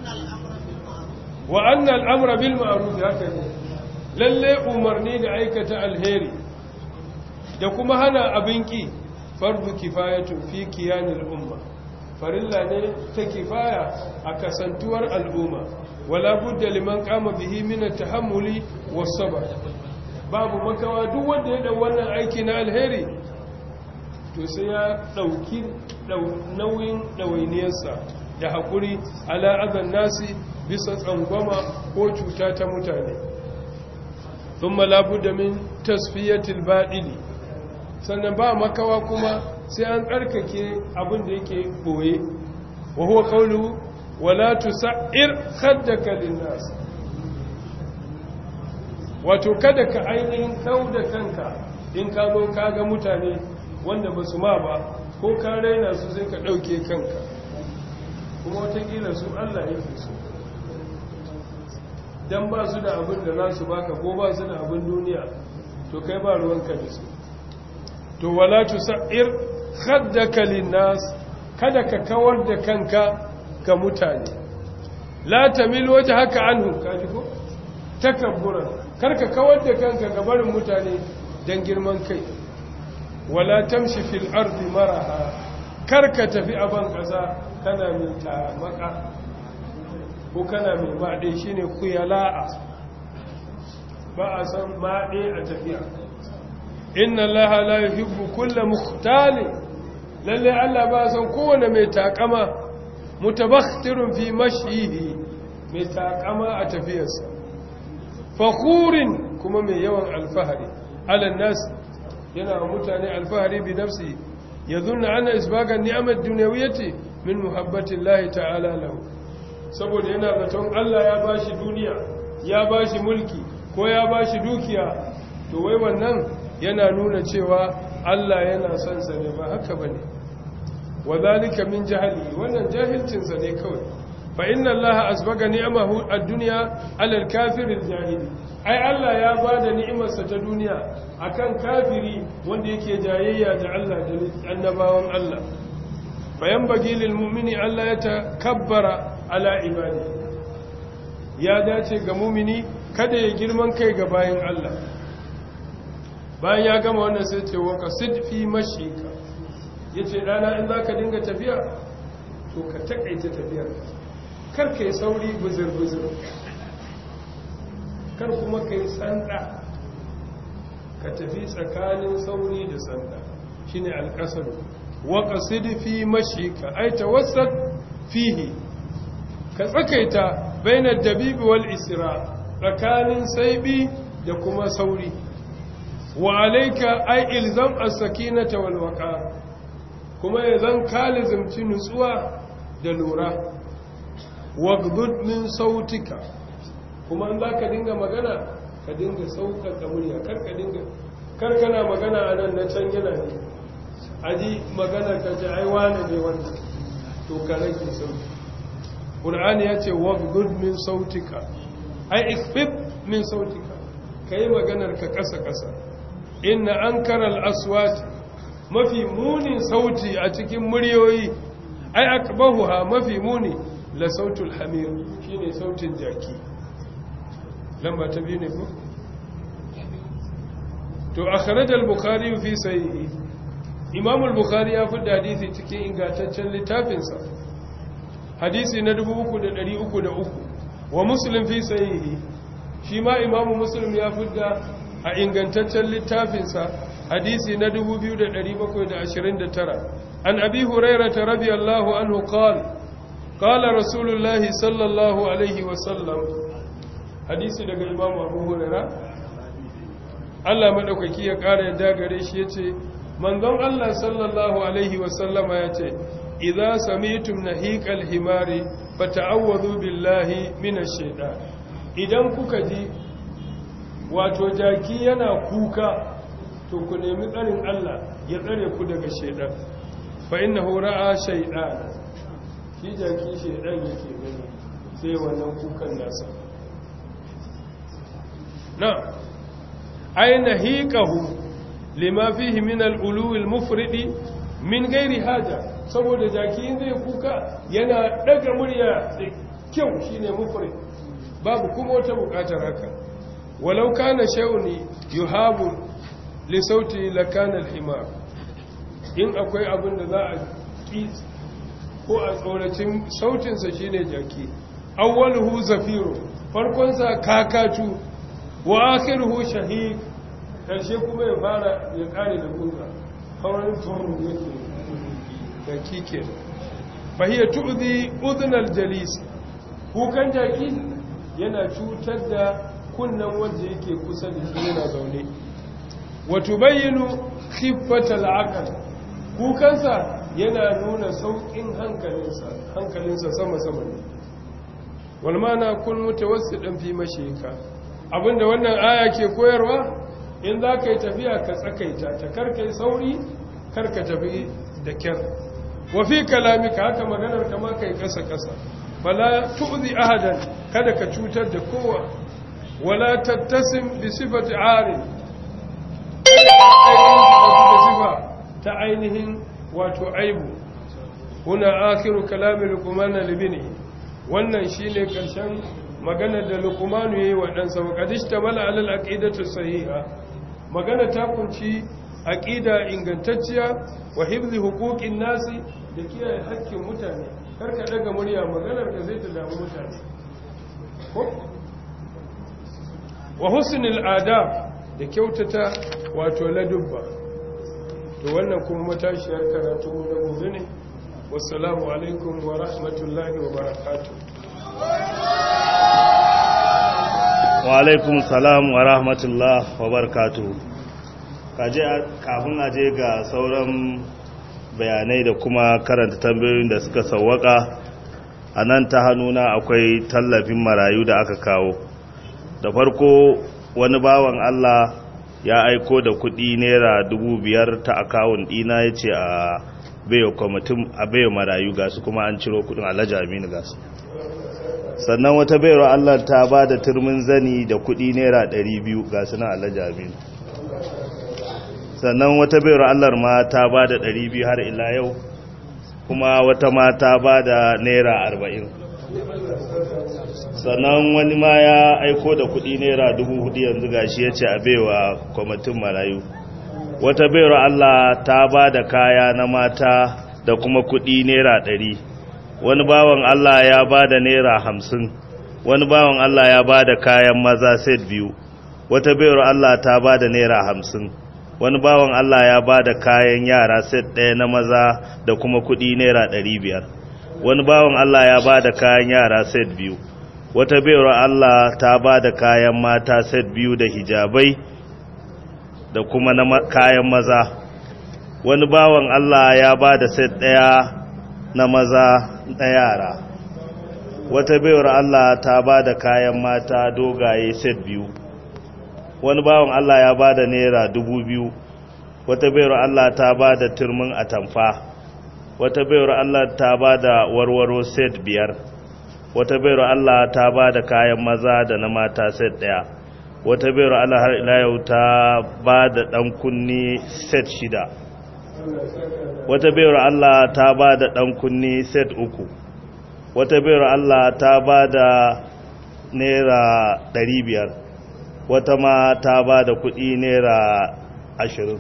wa anna al'amra bil ma'ruf haka ne lalle umarni da aikata alheri da kuma hana abin ki fardu kifayatun fi kiyanil umma farilla ne ta kifaya a kasantuwar al'umma wala budda liman kama bihi min at-tahammuli was-sabr babu makawa duk wanda ya dau wannan aiki na alheri to sai ya dauki nauyin dawainiyarsa da hakuri ala azan nasi bisa tsangwama ko cuta ta mutane thumma la budda min tasfiyatil badili sannan ba makawa kuma sai an tsarkake abin da yake boye wa huwa qawluhu wala tusa'ir khaddaka linnas wato kada ka ainihin kauda kanka in ka zo ka ga mutane wanda ba su ma ba ko ka raina su sai ka dauke kanka kuma watakila su Allah yake so dan ba su da abin da za su baka ko ba su da abin duniya to kai ba ruwanka da su to wala tusa'ir khaddaka linnas kada ka kawar da kanka ga mutane la tamil wajhaka anhum kaji ko takabburan karka kawar da kanka ga barin mutane dan girman kai wala tamshi fil ardi maraha karka tafi a ban kasa kana mai tamaka ko kana mai maɗe shine kuyala'a ba a san maɗe a tafiya inna allaha la yuhibbu kulla mukhtali lalle Allah ba san kowane mai takama mutabakhtirun fi mashyihi mai takama a tafiyarsa fakhurin kuma mai yawan alfahari ala nas yana mutane alfahari bi nafsi yadhunna anna isbaga ni'amat dunyawiyyati min muhabbati Allah ta'ala lahu saboda yana zaton Allah ya bashi duniya ya bashi mulki ko ya bashi dukiya to wai wannan yana nuna cewa Allah yana son sa ne ba haka bane wadhalika min jahli wannan jahilcin sa ne kawai fa inna Allah asbaga ni'amahu ad-dunya 'ala al-kafir al-jahili ai Allah ya bada ni'imar sa ta duniya akan kafiri wanda yake jayayya da Allah da annabawan Allah bayan bagi lil mu'mini Allah ya takabbara ala ibadi ya dace ga mu'mini kada ya girman kai ga bayin Allah bayan ya gama wannan sai ce wa qasid fi mashika yace dana in zaka dinga tafiya to ka takaita tafiyar kar kai sauri buzur buzur kar kuma kai sanda ka tafi tsakanin sauri da sanda shine alqasar wa qasid fi mashika ay tawassat fihi ka tsakaita bainar dabibi wal isra tsakanin saibi da kuma sauri wa alaika ai ilzam as-sakinata wal waqar kuma yanzan kalizimci nutsuwa da lura wagdud min sautika kuma in zaka dinga magana ka dinga saukaka murya kar ka dinga kar kana magana anan na can yana ne aji magana ka ce ai wani ne wannan to ka rage sauti qur'ani yace wagdud min sautika ai ikfif min sautika kai maganar ka kasa kasa inna ankaral aswat mafi munin sauti a cikin muryoyi ai akbahuha mafi muni la sautul hamir shine sautin jaki lamba ta biyu ne ko to akhraj al-bukhari fi sahihi imam al-bukhari ya fi hadisi cikin ingantaccen littafinsa hadisi na 3303 wa muslim fi sahihi shi ma imamu muslim ya fi a ingantaccen littafinsa hadisi na 2729 an abi hurairata radiyallahu anhu qala qala rasulullahi sallallahu alaihi wasallam hadisi daga imamu abu huraira Allah madaukaki ya ƙara yadda gare shi yace manzon Allah sallallahu alaihi wasallama yace idza sami'tum nahiqal himari fata'awwadhu billahi minash shaitan idan kuka ji wato jaki yana kuka to ku nemi tsarin Allah ya tsare ku daga shaidan fa innahu ra'a shaytan shi jaki shaidan yake gani sai wannan kukan nasa na aina hiqahu lima fihi min al-ulu al-mufridi min ghairi haja saboda jaki zai kuka yana daga murya kyau shine mufrid babu kuma wata bukatar haka walau kana shay'un yuhabu li sauti lakana al-himar in akwai abin da za a ki ko a tsoracin sautinsa shine jaki awwaluhu zafiru farkonsa kakatu wa akhiruhu shahid karshe kuma ya fara ya kare da kunga haurin tsoron yake jaki ke fahiyya tu'zi udhnal jalis kukan jaki yana cutar da kunnan wanda yake kusa da shi yana zaune wa tubayyinu khiffatal aql kukansa yana nuna saukin hankalinsa hankalinsa sama sama ne wal mana kun mutawassidan fi mashika abinda wannan aya ke koyarwa in za ka yi tafiya ka tsakaita ta karkai sauri karka tafi da kyar wafi kalamika haka maganar kama kai kasa kasa fala tu'zi ahadan kada ka cutar da kowa wala tattasim bi sifati ari ta ainihin wato aibu huna akhiru kalami luqman libni wannan shine karshen maganar da luqman yayi wa dan sa qadishta mala alal aqidatu sahiha magana ta kunci aqida ingantacciya wa hifzi huquqin nasi da kiyaye haƙƙin mutane karka daga murya maganar ka zai ta damu mutane ko wa husnul adab da kyautata wato ladubba to wannan kuma matashiyar karatu na gobe ne wassalamu alaikum wa rahmatullahi wa barakatuh wa alaikum salam wa rahmatullah wa barakatuh kaje kafin aje ga sauran bayanai da kuma karanta tambayoyin da suka sawwaka a nan ta hannuna akwai tallafin marayu da aka kawo da farko wani bawan Allah ya aiko da kudi naira dubu biyar ta akawun dina ya ce a bayo kwamitin a bayo marayu gasu kuma an ciro kudin alhaji aminu gasu sannan wata bayar Allah ta ba da turmin zani da kudi naira ɗari biyu gasu na alhaji aminu sannan wata bayar Allah ma ta ba da ɗari biyu har ila yau kuma wata ma ta ba da naira arba'in sannan wani ma ya aiko da kudi naira dubu hudu yanzu gashi ya ce a baiwa kwamitin marayu wata bayar Allah ta ba da kaya na mata da kuma kudi naira ɗari wani bawan Allah ya ba da naira hamsin wani bawan Allah ya ba da kayan maza set biyu wata bayar Allah ta ba da naira hamsin wani bawan Allah ya ba da kayan yara set ɗaya na maza da kuma kudi naira ɗari biyar wani bawan Allah ya ba da kayan yara set biyu wata bayar Allah ta ba da kayan mata set biyu da hijabai da kuma na kayan maza wani bawan Allah ya ba da set ɗaya na maza da yara wata bayar Allah ta ba da kayan mata dogaye set biyu wani bawan Allah ya ba da naira dubu biyu wata bayar Allah ta ba da turmin atamfa wata bayar Allah ta ba da warwaro set biyar wata bayar Allah ta ba da kayan maza da na mata set daya wata bayar Allah har ila yau ta ba da dan kunni set shida wata bayar Allah ta ba da dan kunni set uku wata bayar Allah ta ba da naira ɗari biyar wata ma ta ba da kuɗi naira ashirin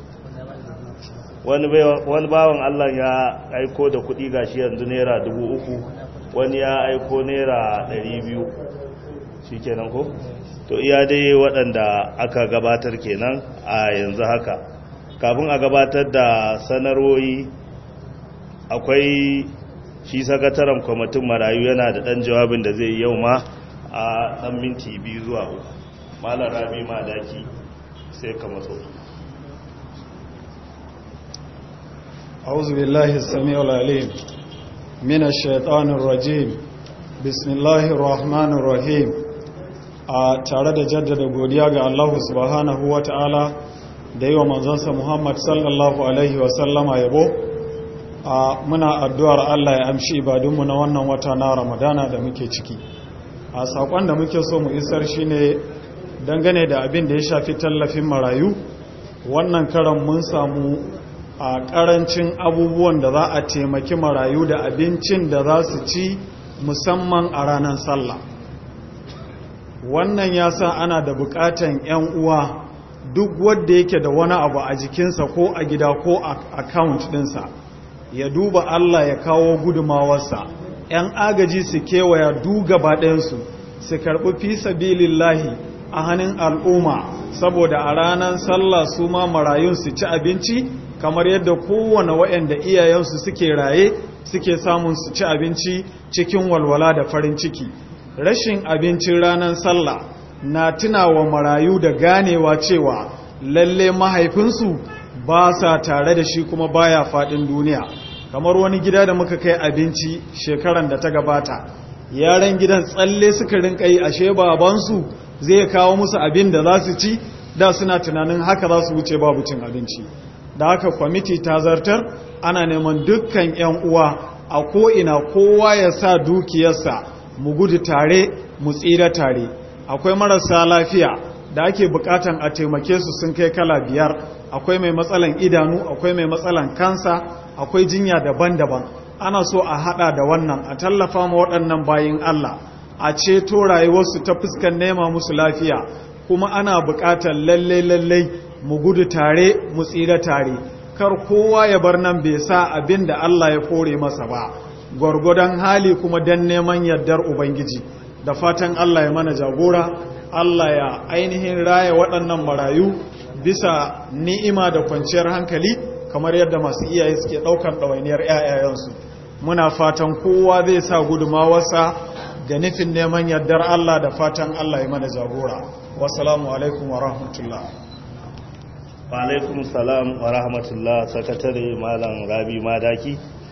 wani bawan Allah ya aiko da kuɗi gashi yanzu naira dubu uku wani ya aiko naira ɗari biyu shi kenan ko? to iya dai waɗanda aka gabatar kenan a yanzu haka kafin a gabatar da sanarwoyi akwai shi sakataren kwamitin marayu yana da ɗan jawabin da zai yau ma a ɗan minti biyu zuwa uku malar rabi ma daki sai ka matso أعوذ بالله السميع العليم من الشيطان الرجيم بسم الله الرحمن الرحيم a tare da jaddada godiya ga Allah subhanahu wa ta'ala da yi wa manzansa Muhammad sallallahu Alaihi wasallama yabo a muna addu'ar Allah ya amshi ibadunmu na wannan wata na Ramadana da muke ciki a saƙon da muke so mu isar shi ne dangane da abin da ya shafi tallafin marayu wannan karan mun samu a ƙarancin abubuwan da za a taimaki marayu da abincin da za su ci musamman a ranar sallah wannan ya sa ana da bukatan 'yan uwa duk wadda yake da wani abu a jikinsa ko a gida ko a account dinsa ya duba Allah ya kawo gudumawarsa ‘yan agaji su kewaya du gaba ɗayansu su karɓi fi sabilillahi a hannun al'umma saboda a ranar sallah su ma marayun su ci abinci kamar yadda kowane waɗanda iyayensu suke raye suke samun su ci abinci cikin walwala da farin ciki rashin abincin ranar sallah na tunawa marayu da ganewa cewa lalle mahaifinsu ba sa tare da shi kuma baya faɗin duniya kamar wani gida da muka kai abinci shekaran da ta gabata yaran gidan tsalle suka rinka yi ashe babansu zai kawo musu abin da za su ci da suna tunanin haka za su wuce babu cin abinci da haka kwamiti ta zartar ana neman dukkan 'yan uwa a ko'ina kowa ya sa dukiyarsa mu gudu tare mu tsira tare akwai marasa lafiya da ake bukatan a taimake su sun kai kala biyar akwai mai matsalan idanu akwai mai matsalan kansa akwai jinya daban-daban ana so a hada da wannan a tallafa ma waɗannan bayin Allah a ceto rayuwarsu ta fuskan nema musu lafiya kuma ana buƙatar lalle-lalle mu gudu tare mu tsira tare kar kowa ya bar nan bai sa abin da Allah ya kore masa ba gwargwadon hali kuma don neman yardar ubangiji da fatan Allah ya mana jagora Allah ya ainihin raya waɗannan marayu bisa ni'ima da kwanciyar hankali kamar yadda masu iyaye suke ɗaukar ɗawainiyar 'ya'yayensu muna fatan kowa zai sa gudumawarsa da nufin neman yardar Allah da fatan Allah ya mana jagora wasalamu alaikum wa rahmatullah wa alaikum salam wa rahmatullah sakatare malam rabi madaki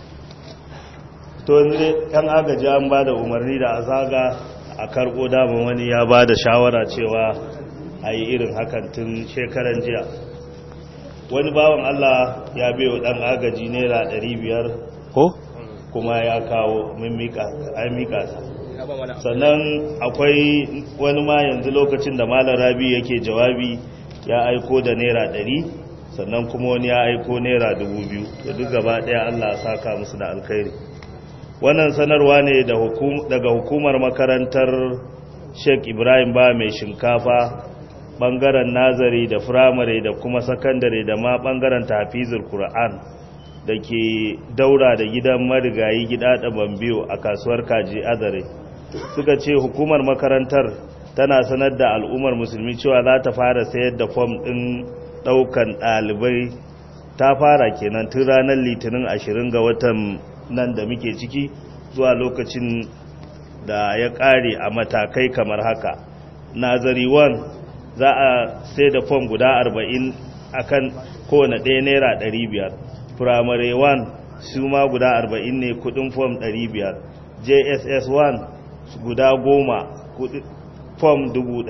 to ne kan agaji an ba da umarni da a zaga a karɓo daman wani ya ba da shawara cewa a yi irin hakan tun shekaran jiya wani bawan Allah ya biyo ɗan agaji naira 500 ko kuma ya kawo min mika ta sannan akwai wani ma yanzu lokacin da malar rabi yake jawabi ya aiko da naira 100 sannan kuma wani ya aiko naira 2000 da duk gaba ɗaya Allah saka musu da alkhairi wannan sanarwa ne daga hukumar makarantar sheik ibrahim ba mai shinkafa bangaren nazari da firamare da kuma sakandare da ma bangaren tafizul Kur'an da ke daura da gidan marigayi gida da bambiyo a kasuwar kaji azare suka ce hukumar makarantar tana sanar da al'ummar musulmi cewa za ta fara sayar da fom ɗin ɗaukan ɗalibai ta fara kenan tun ranar litinin 20 ga watan nan da muke ciki zuwa lokacin da ya ƙare a matakai kamar haka nazari 1 za a sai da fom guda 40 akan kowane ɗaya naira 500 primary 1 su ma guda 40 ne kudin fom 500 jss 1 guda 10 fom 1000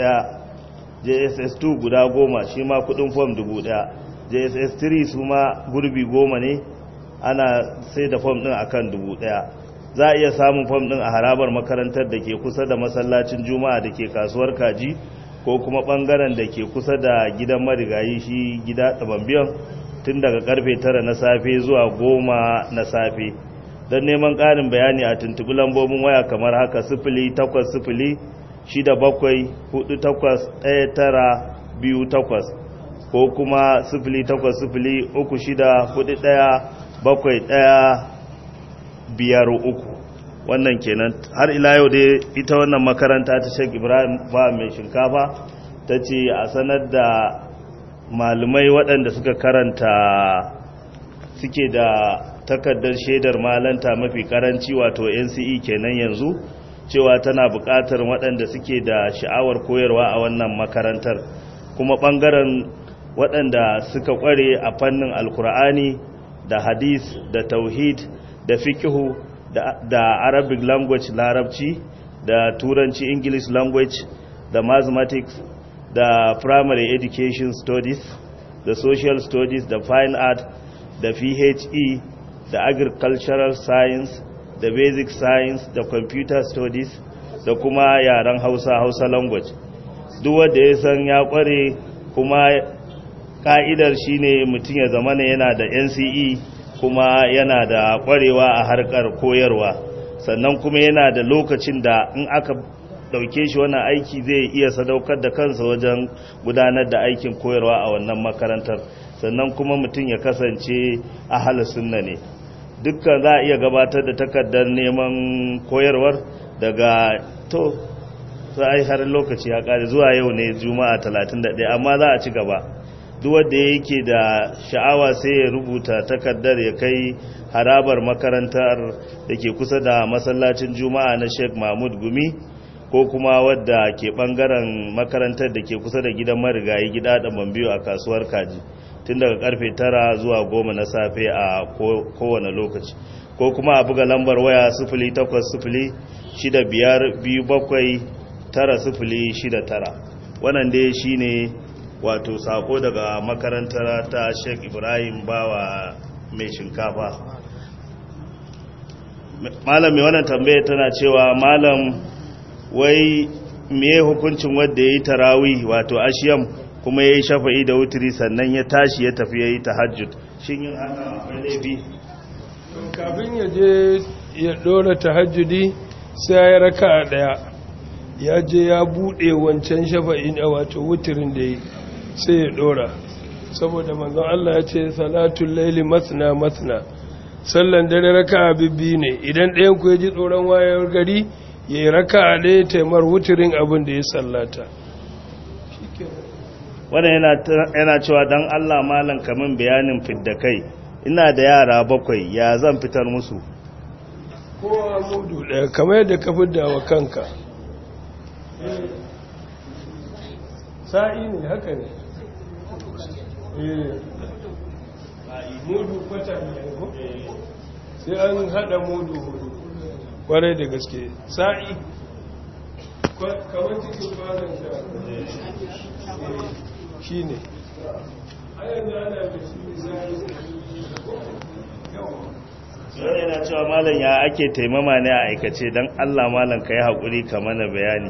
jss 2 guda 10 shi ma kudin fom 1000 jss 3 su ma gurbi 10 ne ana sai da fom din akan dubu daya za a iya samun fom din a harabar makarantar da ke kusa da masallacin juma'a da ke kasuwar kaji ko kuma bangaren da ke kusa da gidan marigayi shi gida ɗabambiyan tun daga karfe tara na safe zuwa goma na safe don neman ƙarin bayani a tuntubi lambobin waya kamar haka sifili takwas sifili shida bakwai hudu takwas ɗaya tara biyu takwas ko kuma sifili takwas sifili uku shida hudu ɗaya bakwai ɗaya biyar uku wannan kenan har ila yau dai ita wannan makaranta ta shek ibrahim ba mai shinkafa ta ce a sanar da malumai waɗanda suka karanta suke da takardar shaidar malanta mafi karanci wato nce kenan yanzu cewa tana buƙatar waɗanda suke da sha'awar koyarwa a wannan makarantar kuma ɓangaren waɗanda suka ƙware a fannin alkur'ani da hadis da tauhid da fikihu da, da arabic language larabci da turanci english language da mathematics da primary education studies da social studies da fine art da phe da agricultural science da basic science da computer studies da kuma yaren hausa hausa language duk wanda ya san ya kware kuma ka'idar shine mutum ya zama yana da nce kuma yana da kwarewa a harkar koyarwa sannan kuma yana da lokacin da in aka dauke shi wannan aiki zai iya sadaukar da kansa wajen gudanar da aikin koyarwa a wannan makarantar sannan kuma mutum ya kasance ahal sunna ne dukkan za a iya gabatar da takardar neman koyarwar daga to za a yi har lokaci ya kare zuwa yau ne juma'a 31 amma za a ci gaba duk wanda yake da sha'awa sai ya rubuta takardar ya kai harabar makarantar da ke kusa da masallacin juma'a na sheikh mahmud gumi ko kuma wadda ke bangaren makarantar da ke kusa da gidan marigayi gida da bambiyo a kasuwar kaji tun daga karfe tara zuwa goma na safe a kowane lokaci ko kuma a buga lambar waya sifili takwas sifili shida biyar biyu bakwai tara sifili shida tara wannan dai shine wato sako daga makarantar ta sheik ibrahim bawa mai shinkafa malam mai wannan tambaya tana cewa malam wai me hukuncin wadda ya yi tarawi wato ashiyam kuma ya yi shafa'i da wuturi sannan ya tashi ya tafi ya yi tahajjud shin yin haka akwai laifi kafin ya je ya dora tahajjudi sai ya raka a daya ya je ya bude wancan shafa'i na wato wuturin da yi sai ya dora saboda manzon Allah ya ce salatul laili masna masna sallan dare raka bibbi ne idan ɗayan ku ya ji tsoron wayar gari ya yi raka a ɗaya taimar wuturin abin da ya sallata wannan yana cewa don allah malam kamin bayanin fidda kai ina da yara bakwai ya zan fitar musu kowa mudu ɗaya kamar yadda ka fidda wa kanka sa'i ne haka ne mudu kwata ne sai an haɗa mudu hudu kwarai da gaske sa'i kamar cikin kwanan shi ne yau yana cewa malam ya ake taimama ne a aikace don allah malam ka yi haƙuri ka mana bayani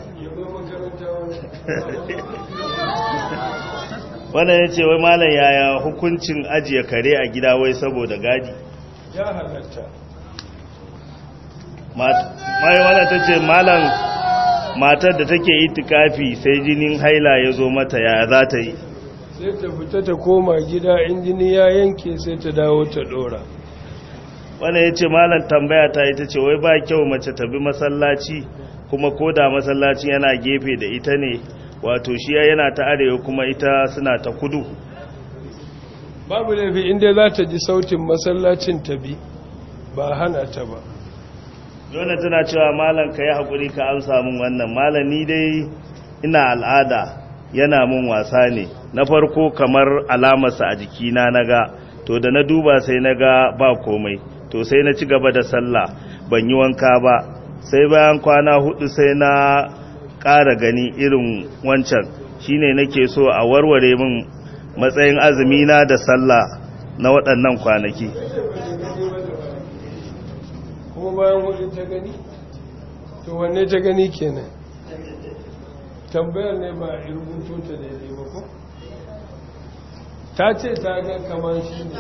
wannan ya ce wai malam yaya hukuncin ajiye kare a gida wai saboda gadi ya halatta mai wadda ta ce malam matar da take itikafi sai jinin haila ya zo mata ya za ta yi sai ta fita ta koma gida in jini ya yanke sai ta dawo ta dora wannan ya ce malam tambaya ta ita ce wai ba kyau mace ta bi masallaci kuma ko da masallacin yana gefe da ita ne wato shi yana ta arewa kuma ita suna ta kudu babu laifi inda za ta ji sautin masallacin ta bi ba hana ta ba Jona tana cewa malam ka yi haƙuri ka amsa min wannan malam ni dai ina al'ada yana mun wasa ne na farko kamar alamarsa a jikina na ga to da na duba sai na ga ba komai to sai na ci gaba da sallah ban yi wanka ba sai bayan kwana hudu sai na ƙara gani irin wancan shine nake so a warware min matsayin azumina da sallah na waɗannan kwanaki kuma bayan hudu ta gani to wanne ta gani kenan tambayar ne ba a rubuto ta daidai ba ko ta ce ta ga kamar shi ne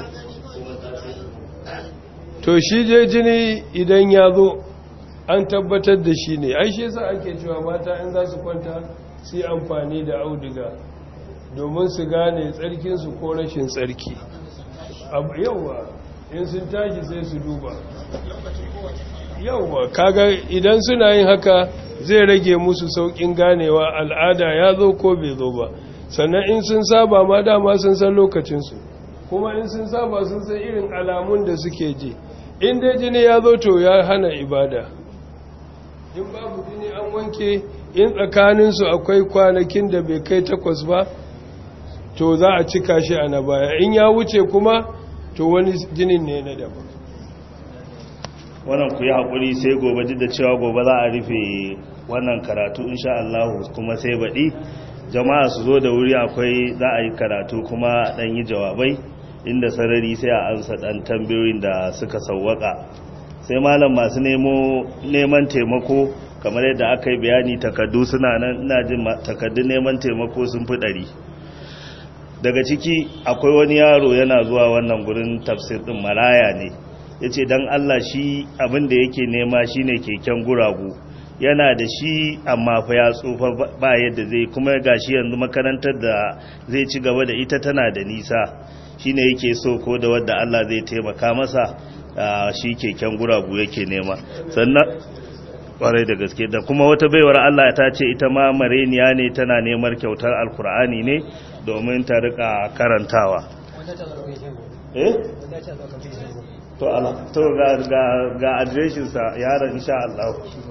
to shi je jini idan ya zo an tabbatar da shi ne ai shi yasa ake cewa mata in za su kwanta su yi amfani da auduga domin su gane tsarkinsu ko rashin tsarki yauwa in sun tashi sai su duba yauwa kaga idan suna yin haka zai rage musu saukin ganewa al'ada ya zo ko bai zo ba sannan in sun saba ma dama sun san lokacinsu kuma in sun saba sun san irin alamun da suke ji in dai jini ya zo to ya hana ibada in babu jini an wanke in tsakaninsu akwai kwanakin da bai kai takwas ba to za a cika shi a na baya in ya wuce kuma to wani jinin ne na daban wannan ku yi haƙuri sai gobe duk da cewa gobe za a rufe wannan karatu insha Allah kuma sai baɗi jama'a su zo da wuri akwai za a yi karatu kuma ɗan yi jawabai inda sarari sai a ansa ɗan tambayoyin da suka sauwaka sai malam masu neman taimako kamar yadda aka yi bayani takardu suna nan ina jin takardun neman taimako sun fi ɗari daga ciki akwai wani yaro yana zuwa wannan gurin tafsir ɗin maraya ne ya ce don Allah shi abin da yake nema shi ne keken guragu yana da shi amma fa ya tsufa ba yadda zai kuma ga shi yanzu makarantar da zai ci gaba da ita tana da nisa shi ne yake so ko da wadda Allah zai taimaka masa shi keken guragu yake nema sannan kwarai da gaske da kuma wata baiwar Allah ta ce ita ma mareniya ne tana neman kyautar alkur'ani ne domin ta rika karantawa eh to ala to ga ga ga adireshin sa yaron insha Allah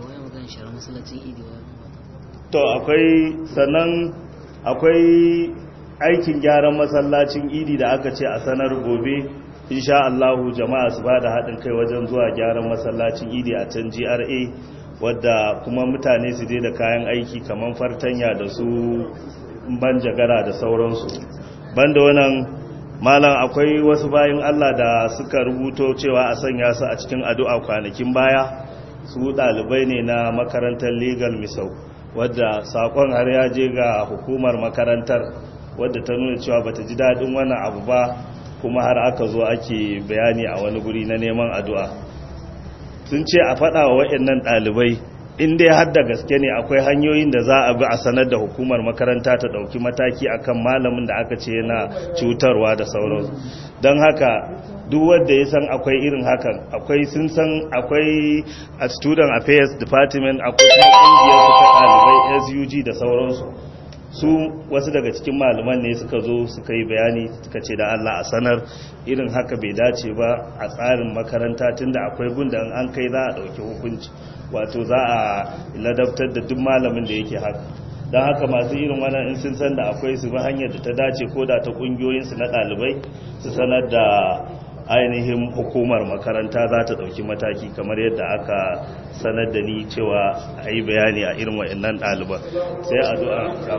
to akwai sannan akwai aikin gyaran masallacin idi da aka ce a sanar gobe insha Allah jama'a su bada haɗin kai wajen zuwa gyaran masallacin idi a can GRA wadda kuma mutane su je da kayan aiki kamar fartanya da su banjagara da sauransu banda wannan malam akwai wasu bayan Allah da suka rubuto cewa a sanya su a cikin addu'a kwanakin baya su ɗalibai ne na makarantar legal misau wadda sakon har ya je ga hukumar makarantar wadda ta nuna cewa bata ji daɗin wannan abu ba kuma har aka zo ake bayani a wani guri na neman addu'a sun ce a faɗa wa waɗannan ɗalibai in dai har da gaske ne akwai hanyoyin da za a bi a sanar da hukumar makaranta ta ɗauki mataki akan malamin da aka ce yana cutarwa da sauransu don haka duk wanda ya san akwai irin hakan akwai sun san akwai a student affairs department akwai kuma ƙungiyar su ta ɗalibai sug da sauransu su wasu daga cikin malaman ne suka zo suka yi bayani suka ce da Allah a sanar irin haka bai dace ba a tsarin makaranta tunda akwai gunda an kai za a ɗauki hukunci wato za a ladabtar da duk malamin da yake haka don haka masu irin wannan in sun san da akwai su bi hanyar da ta dace ko da ta ƙungiyoyinsu na ɗalibai su sanar da ainihin hukumar makaranta za ta ɗauki mataki kamar yadda aka sanar da ni cewa a yi bayani a irin wa'annan ɗaliban sai addu'a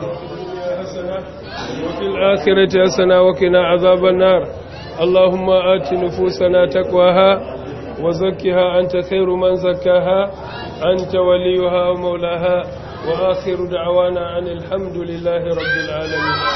وفي الآخرة حسنة وقنا عذاب النار اللهم آت نفوسنا تقواها وزكها أنت خير من زكاها أنت وليها ومولاها وآخر دعوانا عن الحمد لله رب العالمين